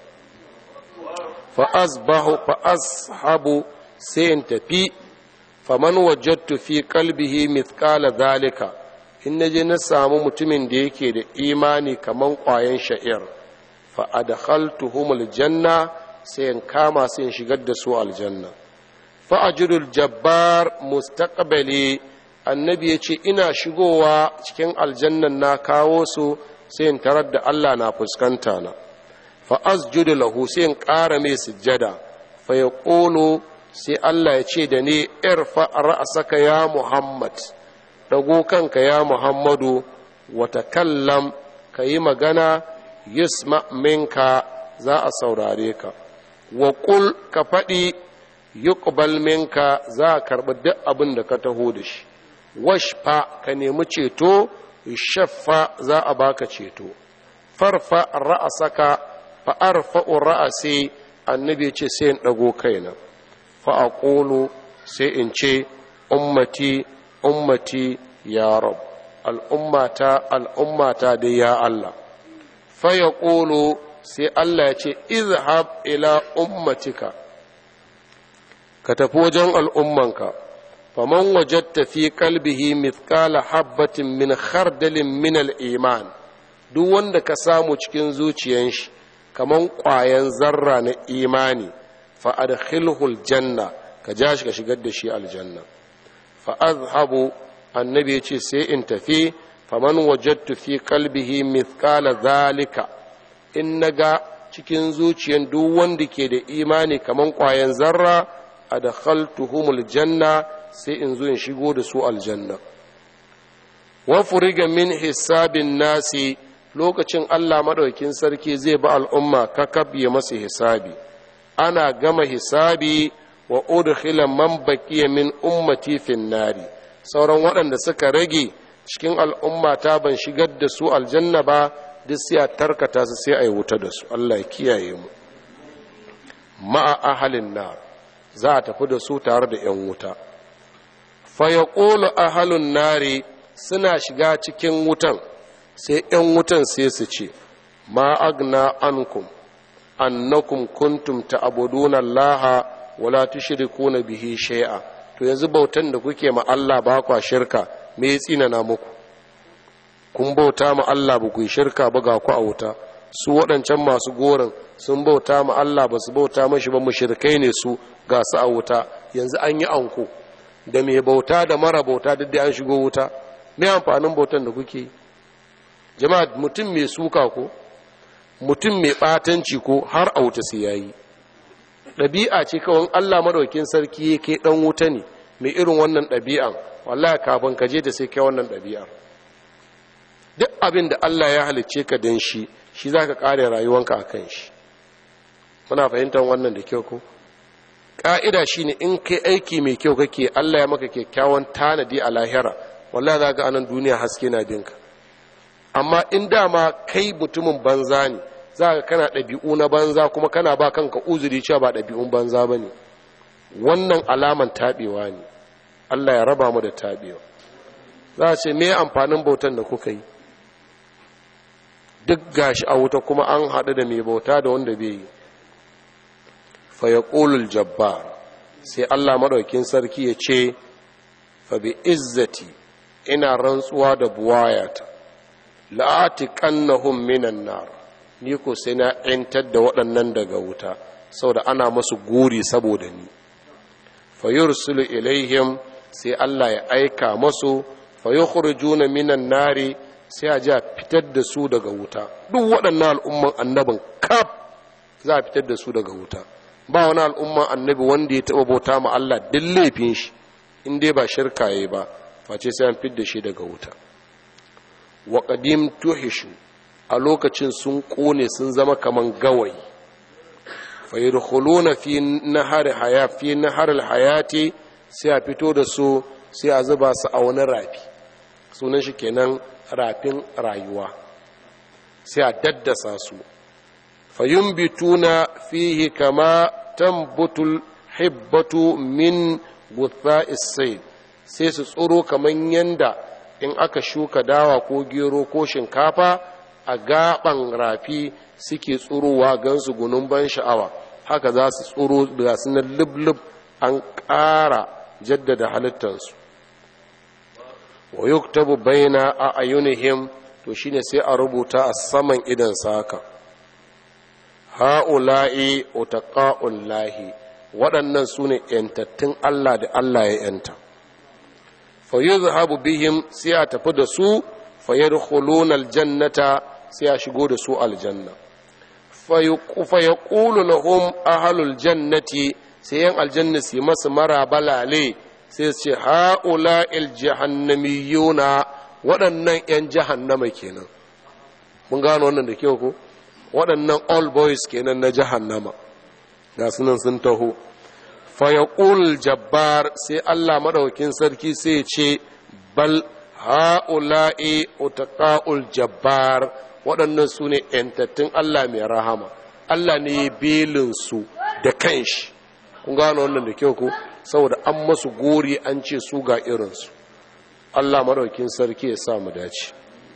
fa asbahu fa ashabu sai in tafi faman wajattu fi kalbihi mithqala zalika in naje na samu mutumin da yake da imani kaman ƙwayan sha'ir fa adkhaltuhumul janna sai in kama sai in shigar da su aljanna fa ajrul jabbar mustaqbali annabi ya ce ina shigowa cikin aljannan na kawo su sai in tarar da Allah na fuskanta na fa asjudu lahu sai in ƙara mai sujjada fa yaqulu sai Allah ya ce da ni irfa ra'asaka ya Muhammad dago kanka ya Muhammadu wa takallam ka yi magana yusma minka za a saurare ka wa qul ka faɗi yuqbal minka za a karɓi duk abin da ka taho da shi washfa ka nemi ceto shaffa za a baka ceto farfa ra'asaka fa arfa'u ra'asi annabi ce sai in dago kaina fa'aƙolo sai in ce ummati ummati ya rab al'ummata al'ummata da ya Allah faya ƙolo sai Allah ya ce izhab ila ummatika ka tafi wajen al'ummanka faman wajatta fi kalbihi mithqala habbatin min khardalin min iman duk wanda ka samu cikin zuciyan shi kaman ƙwayan zarra na imani fa'adkhilhu aljanna ka ja shi ka shigar da shi aljanna fa'azhabu annabi ya ce sai in tafi faman wajattu fi kalbihi mithqala zalika in naga cikin zuciyan duk wanda ke da imani kaman ƙwayan zarra adkhaltuhumul janna sai in zo in shigo da su aljanna wa furiga min hisabin nasi lokacin Allah madaukin sarki zai ba al'umma kakab ya masa hisabi ana gama hisabi wa udkhila man baqiya min ummati fin nari sauran waɗanda suka rage cikin al'umma ta ban shigar da su aljanna ba duk sai a tarkata su sai a yi wuta da su Allah ya kiyaye mu ma'a ahalin na za a tafi da su tare da ‘yan wuta fa ya ƙolo ahalin nari suna shiga cikin wutan sai ‘yan wutan sai su ce ma agna ankum annakum kuntum ta'buduna allaha wala tushrikuna bihi shay'a to yanzu bautan da kuke ma Allah ba kwa shirka me ya tsinana muku kun bauta ma Allah ba ku yi shirka ba ga ku a wuta su waɗancan masu gorin sun bauta ma Allah ba su bauta mashi ba mushrikai ne su ga su a wuta yanzu an yi anko da mai bauta da mara bauta duk da an shigo wuta me amfanin bautan da kuke jama'a mutum mai suka ko mutum mai ɓatanci ko har a wuta sai yayi ɗabi'a ce kawai Allah madaukin sarki yake ɗan wuta ne mai irin wannan ɗabi'an wallahi kafin ka je da sai kai wannan ɗabi'ar duk abin da Allah ya halicce ka dan shi shi za ka ƙare rayuwanka a kan shi muna fahimtar wannan da kyau ko ƙa'ida shi ne in kai aiki mai kyau kake Allah ya maka kyakkyawan tanadi a lahira wallahi za ga anan duniya haske na binka amma in dama kai mutumin banza ne za ka kana ɗabi'u na banza kuma kana ba kanka uzuri cewa ba ɗabi'un banza ba ne wannan alaman taɓewa ne Allah ya raba mu da taɓewa za a ce me amfanin bautan da kuka yi duk gashi a wuta kuma an haɗu da mai bauta da wanda bai yi fa ya jabbar sai Allah maɗaukin sarki ya ce fa bi izzati ina rantsuwa da buwayata la'ati kannahum minan nar ni ko sai na ‘yantar da waɗannan daga wuta saboda ana masu guri saboda ni fa yursulu ilaihim sai Allah ya aika masu fa yukhrijuna minan nari sai a ji a fitar da su daga wuta duk waɗannan al'umman annabin kaf za a fitar da su daga wuta ba wani al'umman annabi wanda ya taɓa bauta ma Allah duk laifin shi in dai ba shirka yayi ba face sai an fitar da shi daga wuta wa qadim tuhishu a lokacin sun kone sun zama kaman gawayi fa yadkhuluna fi nahar haya fi nahar hayati sai a fito da su sai a zuba su a wani rafi sunan shi kenan rafin rayuwa sai a daddasa su fayumbituna fihi kama tambutul hibbatu min gutha isai sai su tsoro kaman yanda in aka shuka dawa ko gero ko shinkafa a gaban rafi suke tsurowa gansu gunun ban sha'awa haka za su tsoro da su na lublub an ƙara jaddada halittarsu wa yuktabu baina a ayunihim to shine sai a rubuta a saman idan saka ha'ula'i utaqa'ul lahi waɗannan su ne ‘yantattun Allah da Allah ya ‘yanta fa yuzhabu bihim sai a tafi da su fa yadkhuluna aljannata sai a shigo da su aljanna fa yaqulu lahum ahlul jannati sai yan aljanna su masu mara balale sai su ce ha'ula il jahannamiyuna waɗannan ‘yan jahannama kenan mun gano wannan da kyau ko waɗannan all boys kenan na jahannama ga sunan sun taho fayaqul jabbar sai Allah madaukin sarki sai ce bal ha'ula'i utaqa'ul jabbar waɗannan su ne ‘yantattun Allah mai rahama Allah ne belinsu da kanshi kun gano wannan da kyau ko saboda an masu gori an ce su ga irinsu Allah maɗaukin sarki ya sa mu dace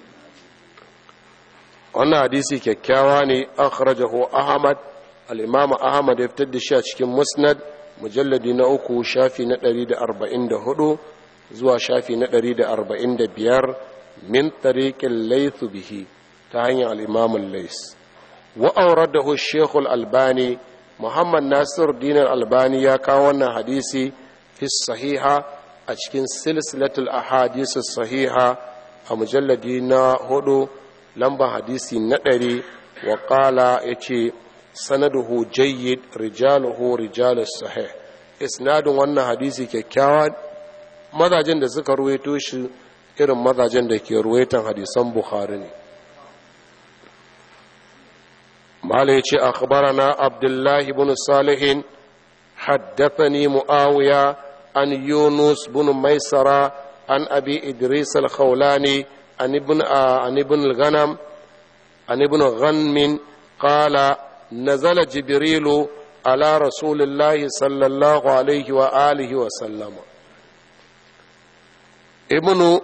wannan hadisi kyakkyawa ne akhrajahu ahmad al-imam ahmad ya fitar da shi a cikin musnad mujalladi na uku shafi na 144 zuwa shafi na 145 min tariqil layth bihi ta hanyar al-imam al-lays wa awradahu ash-shaykh al-albani muhammad nasir dinar albani ya kawo wannan hadisi fi sahiha a cikin silsilatul ahadisu sahiha a mujalladi na hudu lambar hadisi na ɗari wa ƙala ya ce sanaduhu jayyid rijaluhu rijalus sahih isnadin wannan hadisi kyakkyawa mazajen da suka ruwaito shi irin mazajen da ke ruwaitan hadisan bukhari ne mala ya ce akhbarana abdullahi bin salihin haddathani muawiya an yunus bin maisara an abi idris al-khawlani an ibn an ibn al-ghanam an ibn ghanmin qala nazala jibrilu ala rasulillahi sallallahu alaihi wa alihi wa sallama ibnu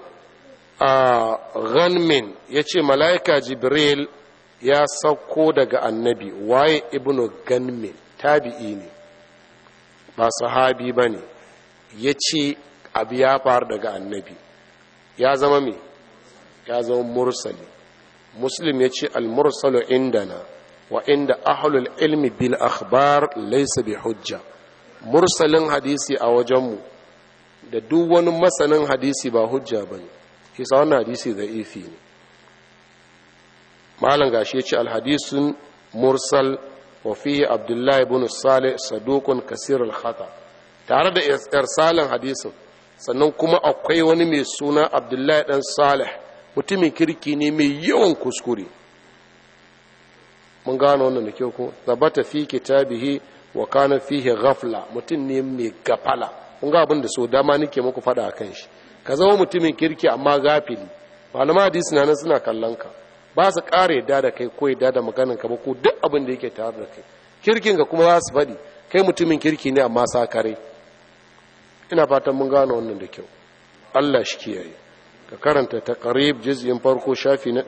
ghanmin ya ce mala'ika jibril ya sauko daga annabi waye ibnu ganmin tabi'i ne ba sahabi ba ne ya ce abu ya faru daga annabi ya zama me ya zama mursali muslim ya ce al-mursalu indana wa inda ahlul ilmi bil akhbar laysa bi hujja mursalin hadisi a wajenmu da duk wani masanin hadisi ba hujja bane kisa wannan hadisi da ifi ne malam gashi ya ce alhadisun mursal wa fihi abdullahi ibn salih saduqun kasir al-khata tare da irsalin hadisin sannan kuma akwai wani mai suna abdullahi dan salih mutumin kirki ne mai yawan kuskure mun gano wannan da kyau ko zabata fi kitabihi wa kana fihi ghafla mutum ne mai gafala kun ga abin da so dama nake muku fada akan shi ka zama mutumin kirki amma gafili malama hadisi nan suna kallon ka ba su ƙara yadda da kai ko yadda da maganin ka ba ko duk abin da yake tare da kai kirkin ka kuma za su faɗi kai mutumin kirki ne amma sa kare ina fatan mun gano wannan da kyau Allah shi kiyaye ka karanta taqrib juz'in farko shafi na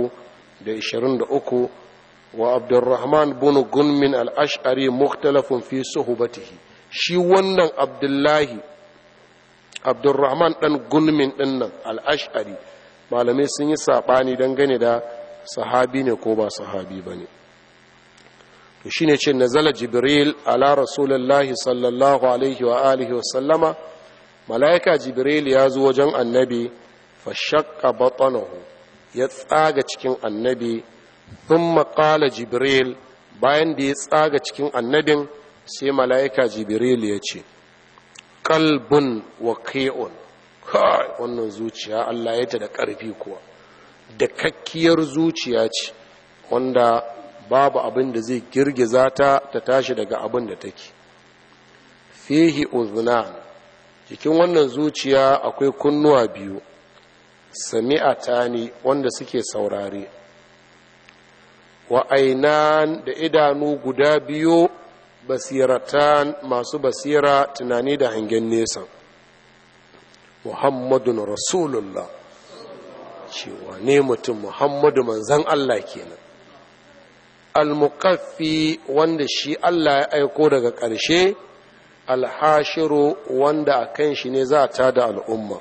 323 wa Abdurrahman bin Gunmin al-Ash'ari mukhtalafun fi suhbatihi shi wannan Abdullahi Abdurrahman dan Gunmin dinnan al-Ash'ari malamai sun yi saɓani dangane da sahabi ne ko ba sahabi ba ne to shine ce nazala jibril ala rasulullahi sallallahu alaihi wa alihi wa sallama mala'ika jibril ya zo wajen annabi fa shakka batanahu ya tsaga cikin annabi thumma qala jibril bayan da ya tsaga cikin annabin sai mala'ika jibril ya ce qalbun waqi'un kai wannan zuciya Allah ya ta da ƙarfi kuwa da kakkiyar zuciya ce wanda babu abin da zai girgiza ta ta tashi daga abin da take fihi uznan cikin wannan zuciya akwai kunnuwa biyu sami'atani wanda suke saurare wa ainan da idanu guda biyu basiratan masu basira tunani da hangen nesa muhammadun rasulullah cewa ne mutum muhammadu manzan Allah kenan al-muqaffi wanda shi Allah ya aiko daga ƙarshe alhashiru wanda a kan shi ne za ta da al'umma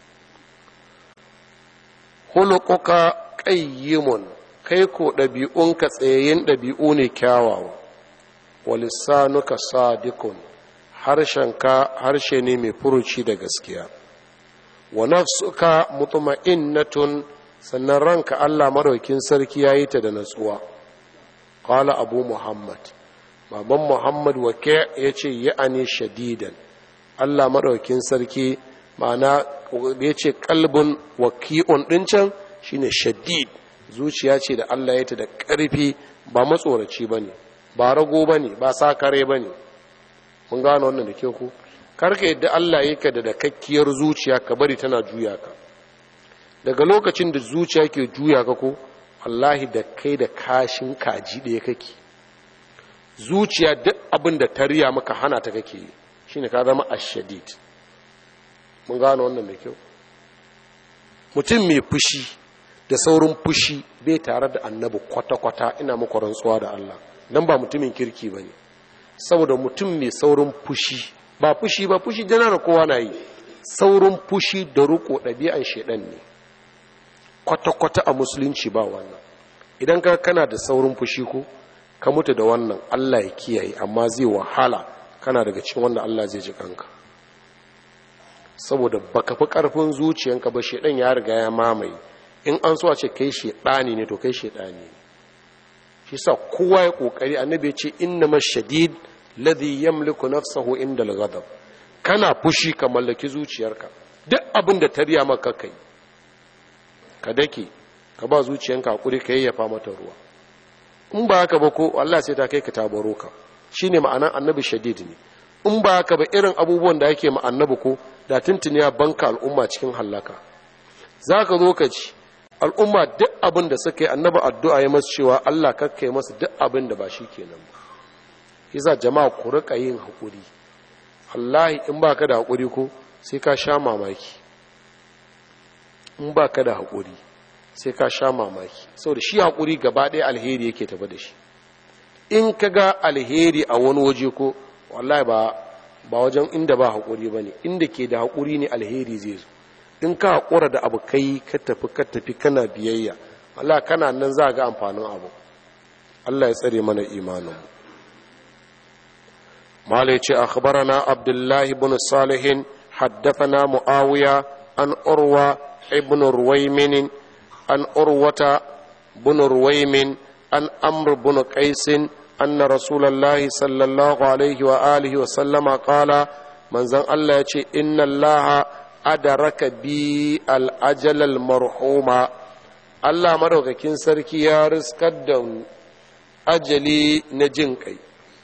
hulukuka ƙayyimun kai ko ɗabi'unka tsayayyen ɗabi'u ne kyawawa walisanuka sadikun harshenka harshe ne mai furuci da gaskiya wa nafsuka mutma'innatun sannan ranka Allah maraukin sarki yayi ta da natsuwa qala abu muhammad baban muhammad wake yace ya'ani shadidan Allah maraukin sarki ma'ana yace qalbun waqi'un din can shine shadid zuciya ce da Allah ya ta da ƙarfi ba matsoraci bane ba rago bane ba sakare bane mun gano wannan da ke ku karka yadda Allah yake da dakakkiyar zuciya ka bari tana juya ka daga lokacin da zuciya ke juya ka ko wallahi da kai da kashin kaji ɗaya kake zuciya duk abin da ta riya maka hana ta kake yi shine ka zama ashadid mun gano wannan da kyau mutum mai fushi da saurin fushi bai tare da annabi kwata-kwata ina muku rantsuwa da Allah dan ba mutumin kirki bane saboda mutum mai saurin fushi ba fushi ba fushi janar kowa na yi saurin fushi da ruko ɗabi'an shaidan ne kwata-kwata a musulunci ba wannan idan ka kana da saurin fushi ko ka mutu da wannan allah ya kiyaye amma zai wahala kana daga cikin wanda allah zai ji kanka saboda baka fi karfin zuciyanka ba shaidan ya riga ya mamaye in an so a ce kai shaidani ne to kai shaidani ne shi sa kowa ya kokari annabi ya ce inna mashadid ladhi yamliku nafsahu inda al-ghadab kana fushi ka mallaki zuciyarka duk abin da ta riya maka kai ka dake ka ba zuciyanka hakuri ka yayyafa mata ruwa in ba haka ba ko Allah sai ta kai ka tabaro ka shine ma'anan annabi shadid ne in ba haka ba irin abubuwan da ake ma annabi ko da tuntuni ya banka al'umma cikin hallaka za ka zo ka ci al'umma duk abin da suka yi annaba addu'a ya masu cewa Allah kakkai masu duk abin da ba shi kenan ba yasa jama'a ku rika yin haƙuri wallahi in ba ka da haƙuri ko sai ka sha mamaki in ba ka da haƙuri sai ka sha mamaki saboda shi haƙuri gaba ɗaya alheri yake tafi da shi in ka ga alheri a wani waje ko wallahi ba ba wajen inda ba haƙuri ba ne inda ke da haƙuri ne alheri zai zo in ka haƙura da abu kai ka tafi ka tafi kana biyayya Allah kana nan za ga amfanin abu Allah ya tsare mana imanin malai ce akhbarana abdullahi ibn salihin haddathana muawiya an urwa ibn ruwaymin an urwata ibn ruwaymin an amr ibn qais أن رسول الله صلى الله عليه وآله وسلم قال من زن الله يتي إن الله أدرك بي الأجل المرحوم الله مروك كين سركي يا رزق الدون أجلي نجنكي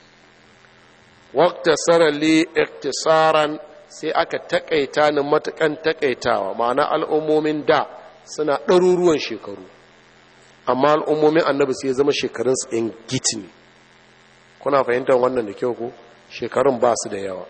وقت سر لي اختصارا sai aka takaita ni matukan takaitawa ma'ana al'ummomin da suna ɗaruruwan shekaru amma al'ummomin annabi sai ya zama shekarunsu in giti ne kuna fahimtar wannan da kyau ko shekarun ba su da yawa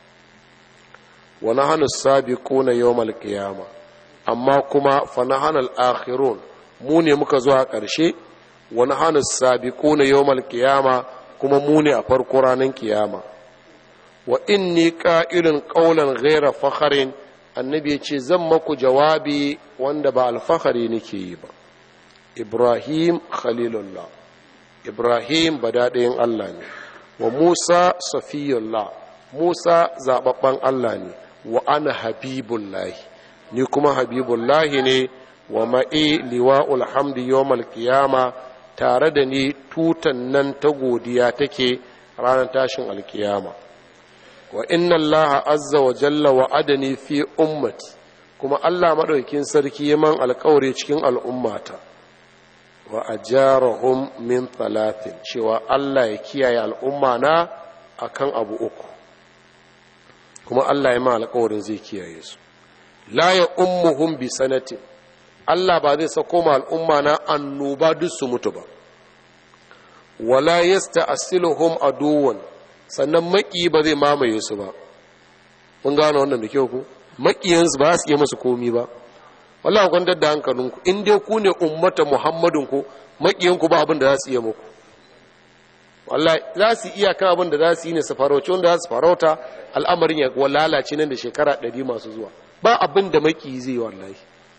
wani hannu sabi kuna yau malkiyama amma kuma fana hannun akhirun mu ne muka zuwa ƙarshe wani hannu sabi kuna yau malkiyama kuma mu ne a farko ranar kiyama wa inni ƙa'irin ƙaunar gaira fakharin annabi ya ce zan maku jawabi wanda ba alfahari nake yi ba ibrahim khalilullah ibrahim badaɗayin allah ne wa musa safiyullah musa zaɓaɓɓen allah ne wa ana habibullahi ni kuma habibullahi ne wa ma'i liwa'ul hamdi yawmal qiyama tare da ni tutan nan ta godiya take ranar tashin alkiyama wa inna allaha azza wa jalla wa adani fi ummati kuma allah maɗaukin sarki ya man alkawari cikin al'ummata wa ajarahum min talatin cewa Allah ya kiyaye al'umma na akan abu uku kuma Allah ya ma alƙawarin zai kiyaye su la ya ummuhum bi sanatin Allah ba zai sako ma al'umma na annoba duk su mutu ba wala yasta'siluhum aduwan sannan maki ba zai mamaye su ba mun gano wannan da kyau ku makiyansu ba su yi musu komi ba wallahi kwantar da hankalinku in dai ku ne ummata muhammadin ku makiyanku ba abin da za su iya muku wallahi za su iya kan abin da za su yi ne su farauci wanda za su farauta al'amarin ya lalace nan da shekara ɗari masu zuwa ba abin da maki zai wallahi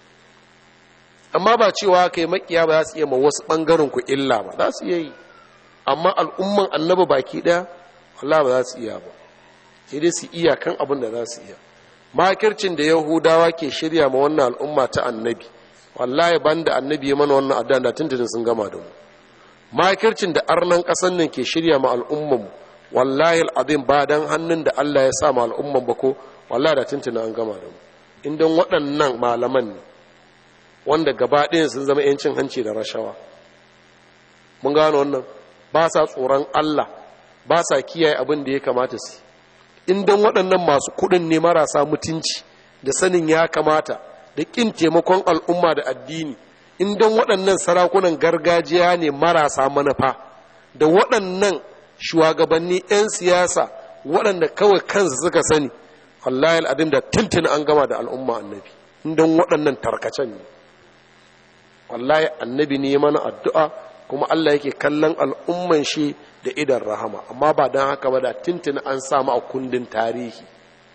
amma ba cewa kai makiya ba za su iya ma wasu ɓangaren ku illa ba za su iya yi amma al'umman annabi baki ɗaya wallahi ba za su iya ba sai dai su iya kan abin da za su iya makircin da yahudawa ke shirya ma wannan al'umma ta annabi wallahi banda annabi ya mana wannan addan da tuntunin sun gama da mu makircin da arnan kasan nan ke shirya ma al'umman wallahi al'azim ba dan hannun da Allah ya sa ma al'umman ba ko wallahi da tuntunin an gama da mu indan waɗannan malaman ne wanda gaba ɗayan sun zama yancin hanci da rashawa mun gano wannan ba sa tsoron Allah ba sa kiyaye abin da ya kamata su in don waɗannan masu kuɗin ne marasa mutunci da sanin ya kamata da ƙin taimakon al'umma da addini in don waɗannan sarakunan gargajiya ne marasa manufa da waɗannan shugabanni 'yan siyasa waɗanda kawai kansu suka sani wallahi al'adun da tuntun an gama da al'umma annabi in don waɗannan tarkacen ne wallahi annabi ne mana addu'a kuma Allah yake kallon al'umman shi da idan rahama amma ba don haka ba da tintin an samu a kundin tarihi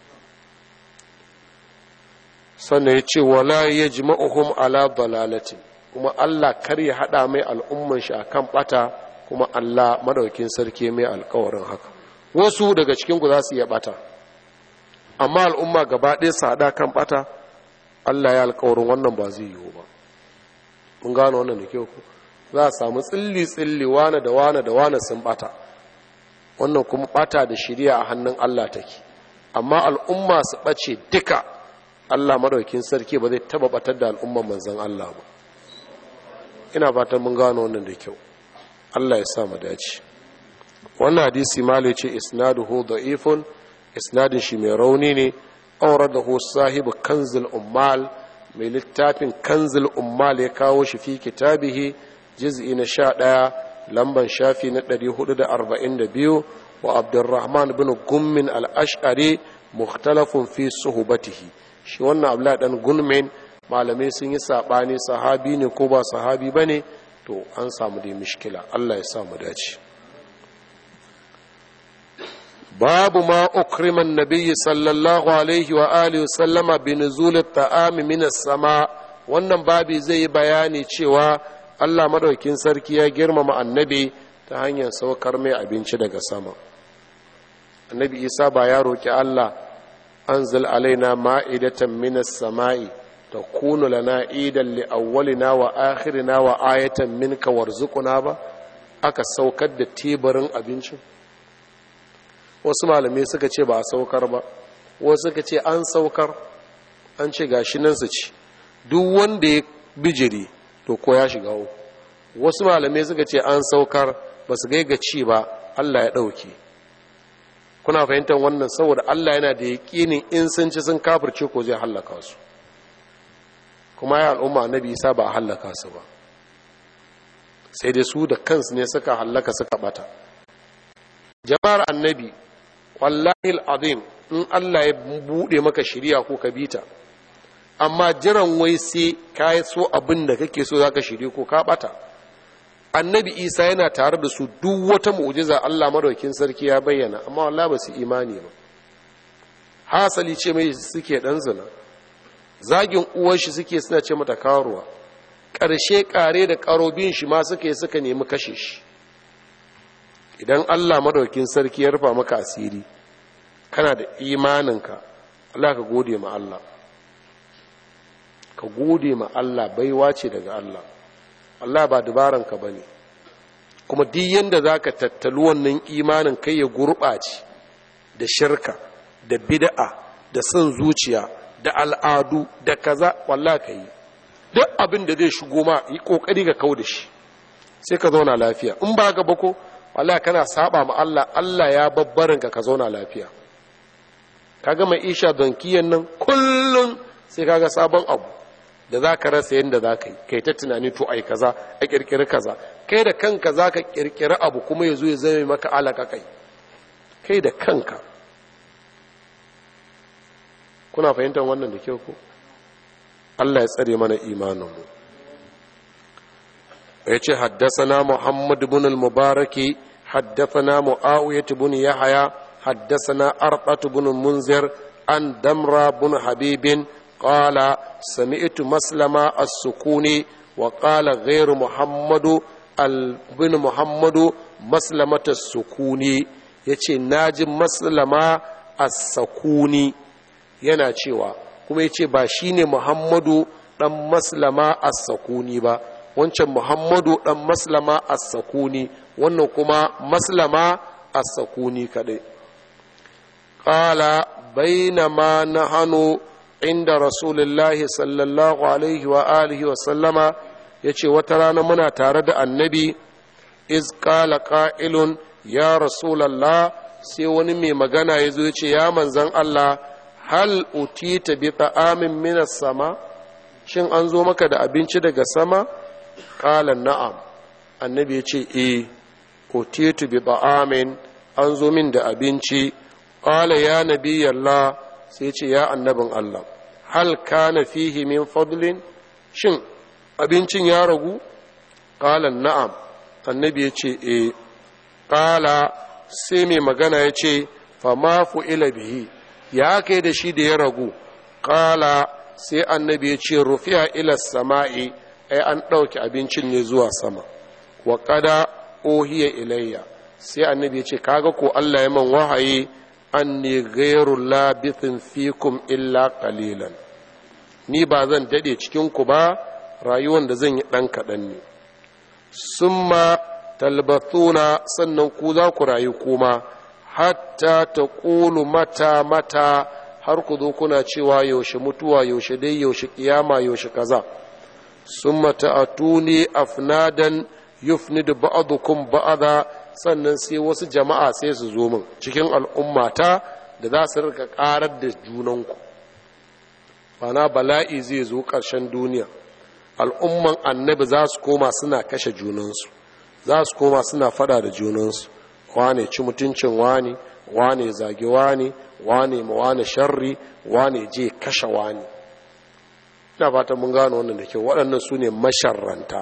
sannan ya ce wala ya ji ma'uhum ala dalalatin kuma Allah kar ya haɗa mai al'umman shi akan ɓata kuma Allah madaukin sarki mai alkawarin haka wasu daga cikinku za su iya ɓata amma al'umma gaba ɗaya su haɗa kan ɓata Allah ya alkawarin wannan ba zai yiwu ba mun gano wannan da kyau ku za a samu tsilli-tsilli wane da wane da wane sun bata wannan kuma bata da shirya a hannun Allah take amma al'umma su ɓace duka Allah maɗaukin sarki ba zai taba batar da al'umman manzan Allah ba ina fatan mun gano wannan da kyau Allah ya sa mu dace wannan hadisi malai ce isnaduhu da'ifun isnadin shi mai rauni ne auradahu sahibu kanzul ummal mai littafin kanzul ummal ya kawo shi fi kitabihi juz'i na sha ɗaya lamban shafi na ɗari hudu da arba'in da biyu wa abdurrahman bin gummin al'ash'ari mukhtalafun fi suhubatihi shi wannan abla dan gunmin malamai sun yi saɓani sahabi ne ko ba sahabi ba ne to an samu dai mishkila allah ya samu dace babu ma ukriman nabiyyi sallallahu alaihi wa alihi sallama bi nuzul ta'ami min sama wannan babi zai yi bayani cewa Allah madaukin sarki ya girmama annabi ta hanyar saukar mai abinci daga sama annabi isa ba ya roki Allah anzil alaina ma'idatan minas sama'i takunu lana idan li awwalina wa akhirina wa ayatan minka warzuquna ba aka saukar da teburin abincin wasu malamai suka ce ba a saukar ba wasu suka ce an saukar an ce gashi nan su ci duk wanda ya bijiri to ko ya shiga uku wasu malamai suka ce an saukar ba su ga ci ba Allah ya ɗauke kuna fahimtar wannan saboda Allah yana da yaƙinin in sun ci sun kafirce ko zai hallaka su kuma ya al'umma annabi isa ba a hallaka su ba sai dai su da kansu ne suka hallaka suka bata jama'ar annabi wallahi al'azim in Allah ya buɗe maka shirya ko ka bita amma jiran wai sai ka yi so abin da kake so za ka shirya ko ka bata annabi isa yana tare da su duk wata mu'jiza Allah madaukin sarki ya bayyana amma wallahi ba su imani ba hasali ce mai suke dan zina zagin uwar shi suke suna ce mata karuwa ƙarshe ƙare da ƙarobin shi ma suka yi suka nemi kashe shi idan allah madaukin sarki ya rufa maka asiri kana da imaninka allah ka gode ma allah ka gode ma allah baiwa ce daga allah allah ba dubaranka ba ne kuma duk yadda za ka tattali wannan imanin kai ya gurɓace da shirka da bid'a da son zuciya da al'adu da kaza wallah ka yi duk abin da zai shigo ma yi kokari ka kau da shi sai ka zauna lafiya in ba ga bako wallah kana saba ma Allah Allah ya babbarin ka ka zauna lafiya kaga mai isha donkiyan nan kullum sai kaga sabon abu da za ka rasa yadda za ka yi kai ta tunani to ai kaza a kirkiri kaza kai da kanka za ka kirkiri abu kuma ya zo ya zame maka alaka kai kai da kanka kuna fahimtar wannan da kyau ko Allah ya tsare mana imaninmu ya ce haddasana Muhammad bin al-Mubaraki haddasana Muawiyah bin Yahya haddasana Arqat bin Munzir an Damra bin Habibin qala sami'tu Maslama as-Sukuni wa qala ghayr Muhammad al-bin Muhammad Maslamata as-Sukuni yace naji Maslama as-Sukuni yana cewa kuma ya ce ba shi ne muhammadu ɗan maslama as-sakuni ba wancan muhammadu ɗan maslama as-sakuni wannan kuma maslama as-sakuni kaɗai ƙala bainama na hannu inda rasulullahi sallallahu alaihi wa alihi wa sallama ya ce wata rana muna tare da annabi iz ƙala ƙa'ilun ya rasulallah sai wani mai magana ya zo ya ce ya manzan Allah hal utita bi ta'amin minas sama shin an zo maka da abinci daga sama qala na'am annabi ya ce eh utitu bi ta'amin an zo min da abinci qala ya nabiyallah sai ce ya annabin Allah hal kana fihi min fadlin shin abincin ya ragu qala na'am annabi ya ce eh qala sai mai magana ya ce fa ma ila bihi ya kai da shi da ya ragu ƙala sai annabi ya ce rufiya ila sama'i ai an ɗauki abincin ne zuwa sama wa ƙada ohiya ilayya sai annabi ya ce kaga ko Allah ya man wahayi an ne gairu labithin fikum illa qalilan ni ba zan daɗe cikinku ba rayuwan da zan yi ɗan kaɗan ne summa talbathuna sannan ku za ku rayu kuma hatta ta ƙulu mata mata har ku zo kuna cewa yaushe mutuwa yaushe dai yaushe kiyama yaushe kaza sun mata a tuni afnadan yufnidu ba'adukum ba'ada sannan sai wasu jama'a sai su zo min cikin al'ummata da za su rika karar da junanku bana bala'i zai zo ƙarshen duniya al'umman annabi za su koma suna kashe junansu za su koma suna fada da junansu wane ci mutuncin wane wane zage wane wane ma wane sharri wane je kashe wane ina fata mun gano wannan da kyau waɗannan su ne masharranta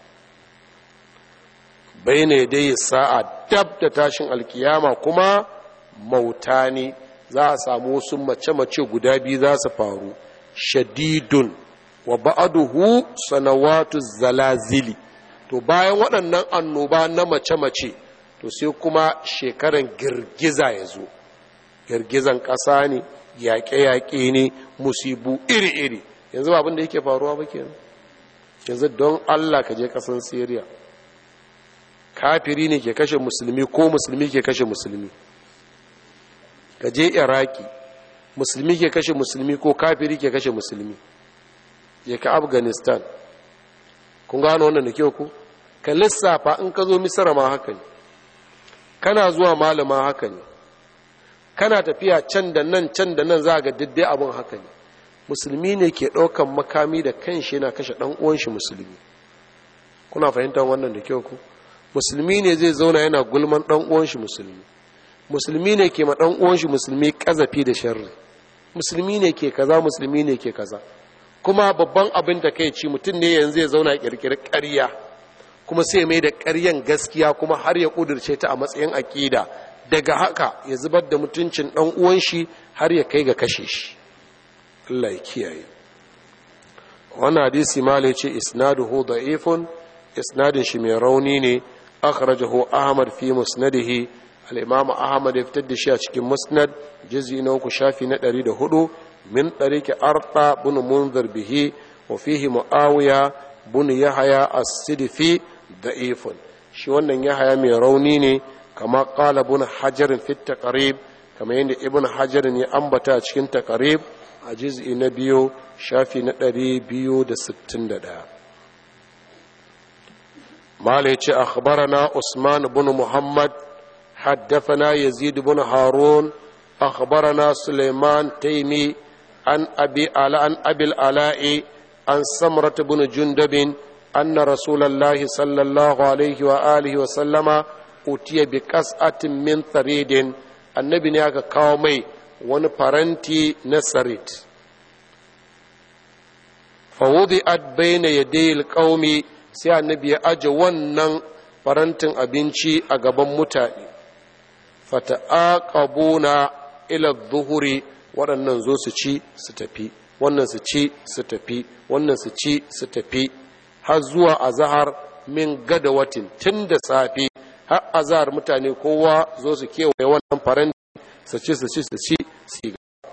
bai ne dai sa'a dab da tashin alkiyama kuma mauta ne za a samu wasu mace-mace guda biyu za su faru shadidun wa ba'aduhu sanawatu zalazili to bayan waɗannan annoba na mace-mace to sai kuma shekaran girgiza ya zo girgizan ƙasa ne yaƙe-yaƙe ne musibu iri-iri yanzu ba abin da yake faruwa ba kenan yanzu don allah ka je ƙasan syria kafiri ne ke kashe musulmi ko musulmi ke kashe musulmi ka je iraki musulmi ke kashe musulmi ko kafiri ke kashe musulmi je ka afghanistan kun gano wannan da kyau ku ka lissafa in ka zo misira ma haka ne kana zuwa malama haka ne kana tafiya can da nan can da nan za ga diddai abin haka ne musulmi ne ke ɗaukan makami da kanshi yana kashe ɗan uwan shi musulmi kuna fahimtar wannan da kyau ku musulmi ne zai zauna yana gulman ɗan uwan shi musulmi musulmi ne ke ma ɗan uwan shi musulmi ƙazafi da sharri musulmi ne ke kaza musulmi ne ke kaza kuma babban abin da kai ci mutum ne yanzu ya zauna ƙirƙiri ƙarya kuma sai mai da ƙaryan gaskiya kuma har ya ƙudurce ta a matsayin aƙida daga haka ya zubar da mutuncin ɗan uwan shi har ya kai ga kashe shi Allah ya kiyaye wannan hadisi mala ce isnaduhu da'ifun isnadin shi mai rauni ne akhrajahu ahmad fi musnadihi al-imam ahmad ya fitar da shi a cikin musnad juz'i na uku shafi na 104 min tariqi arta bin munzir bihi wa fihi muawiya bin yahya as-sidfi da'ifun shi wannan yahya mai rauni ne kama qala bin hajar fi taqrib kama yadda ibn hajar ya ambata a cikin taqrib a juz'i na biyu shafi na 261 mala ya ce akhbarana usman bin muhammad حدثنا يزيد بن هارون أخبرنا سليمان تيمي عن أبي عن أبي العلاء عن سمرة بن جندب أن رسول الله صلى الله عليه وآله وسلم أتي بكسعة من ثريد النبي نياك كاومي ونفرنتي نسرت فوضعت بين يدي القوم sai annabi ya aje wannan farantin abinci a gaban mutane fata'aqabuna ila zuhuri waɗannan zo su ci su tafi wannan su ci su tafi wannan su ci su tafi har zuwa azahar min gadawatin tun da safe har azahar mutane kowa zo su kewaye wannan faranti su ci su ci su ci su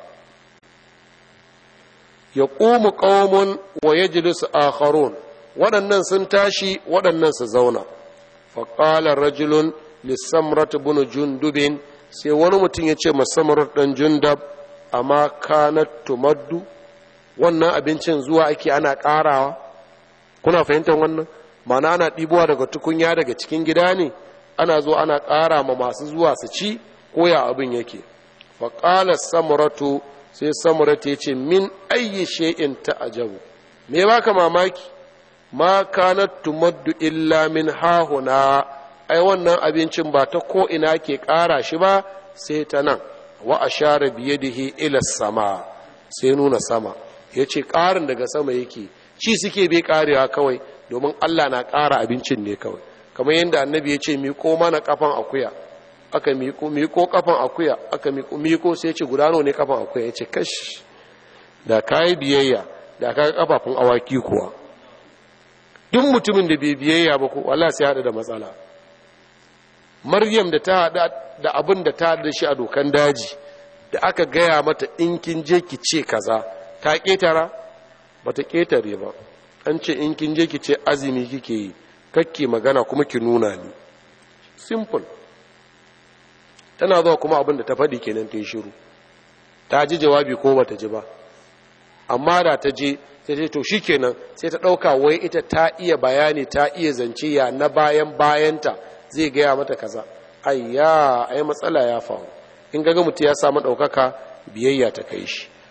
ya ƙumu ƙaumun wa ya jilisu akharun waɗannan sun tashi waɗannan su zauna faƙalar rajulun lissamrat bin jundubin sai wani mutum ya ce masamrat ɗan jundab amma kanat tumaddu wannan abincin zuwa ake ana ƙarawa kuna fahimtar wannan mana ana ɗibowa daga tukunya daga cikin gida ne ana zo ana ƙara ma masu zuwa su ci ko ya abin yake faƙalar samuratu sai samuratu ya ce min ayyi shay'in ta'ajabu me baka mamaki ma kanat tumaddu illa min hahuna ai wannan abincin ba ta ko ina ke ƙara shi ba sai ta nan wa ashara biyadihi ila sama sai nuna sama yace ƙarin daga sama yake ci suke bai ƙarewa kawai domin Allah na ƙara abincin ne kawai kamar yadda annabi ya ce miƙo mana kafan akuya aka miƙo miƙo kafan akuya aka miƙo miƙo sai ce gudano ne kafan akuya ya ce kash da kayi biyayya da ka kafafun awaki kuwa duk mutumin da bai biyayya ba ko wallahi sai hada da matsala maryam da ta hada da abin da ta hada da shi a dokan daji da aka gaya mata in kin je ki ce kaza ta ketara bata ketare ba an ce in kin je ki ce azumi kike yi kakke magana kuma ki nuna ni simple tana zuwa kuma abin da ta faɗi kenan ta yi shiru ta ji jawabi ko bata ji ba amma da ta je sai ta to kenan sai ta ɗauka wai ita ta iya bayani ta iya zance ya na bayan bayanta zai gaya mata kaza ayya ai matsala ya faru in ga mutum ya samu ɗaukaka biyayya ta kai shi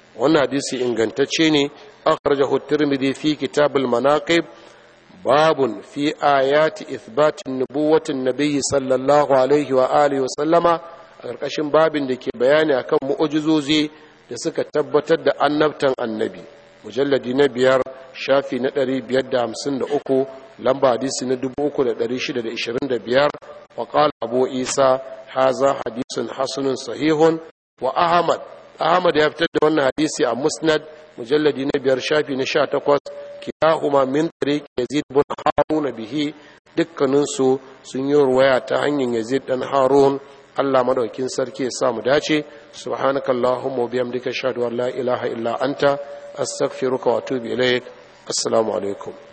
wannan hadisi ingantacce ne akhrajahu at-tirmidhi fi kitab al-manaqib babun fi ayati ithbat nubuwwati an-nabiy sallallahu alaihi wa alihi wa sallama a ƙarƙashin babin da ke bayani akan mu'ujizozi da suka tabbatar da annabtan annabi mujalladi na biyar shafi na ɗari biyar da hamsin da uku lamba hadisi na dubu uku da ɗari shida da ishirin da biyar wa ƙala abu isa haza hadisun hasanun sahihun wa ahmad ahmad ya fitar da wannan hadisi a musnad mujalladi na biyar shafi na sha takwas kilahuma min tariq yazid bin harun bihi dukkaninsu sun yi ruwaya ta hanyar yazid dan harun Allah madaukin sarki ya sa mu dace subhanakallahumma wa bihamdika ashhadu an la ilaha illa anta astaghfiruka wa atubu ilaik assalamu alaikum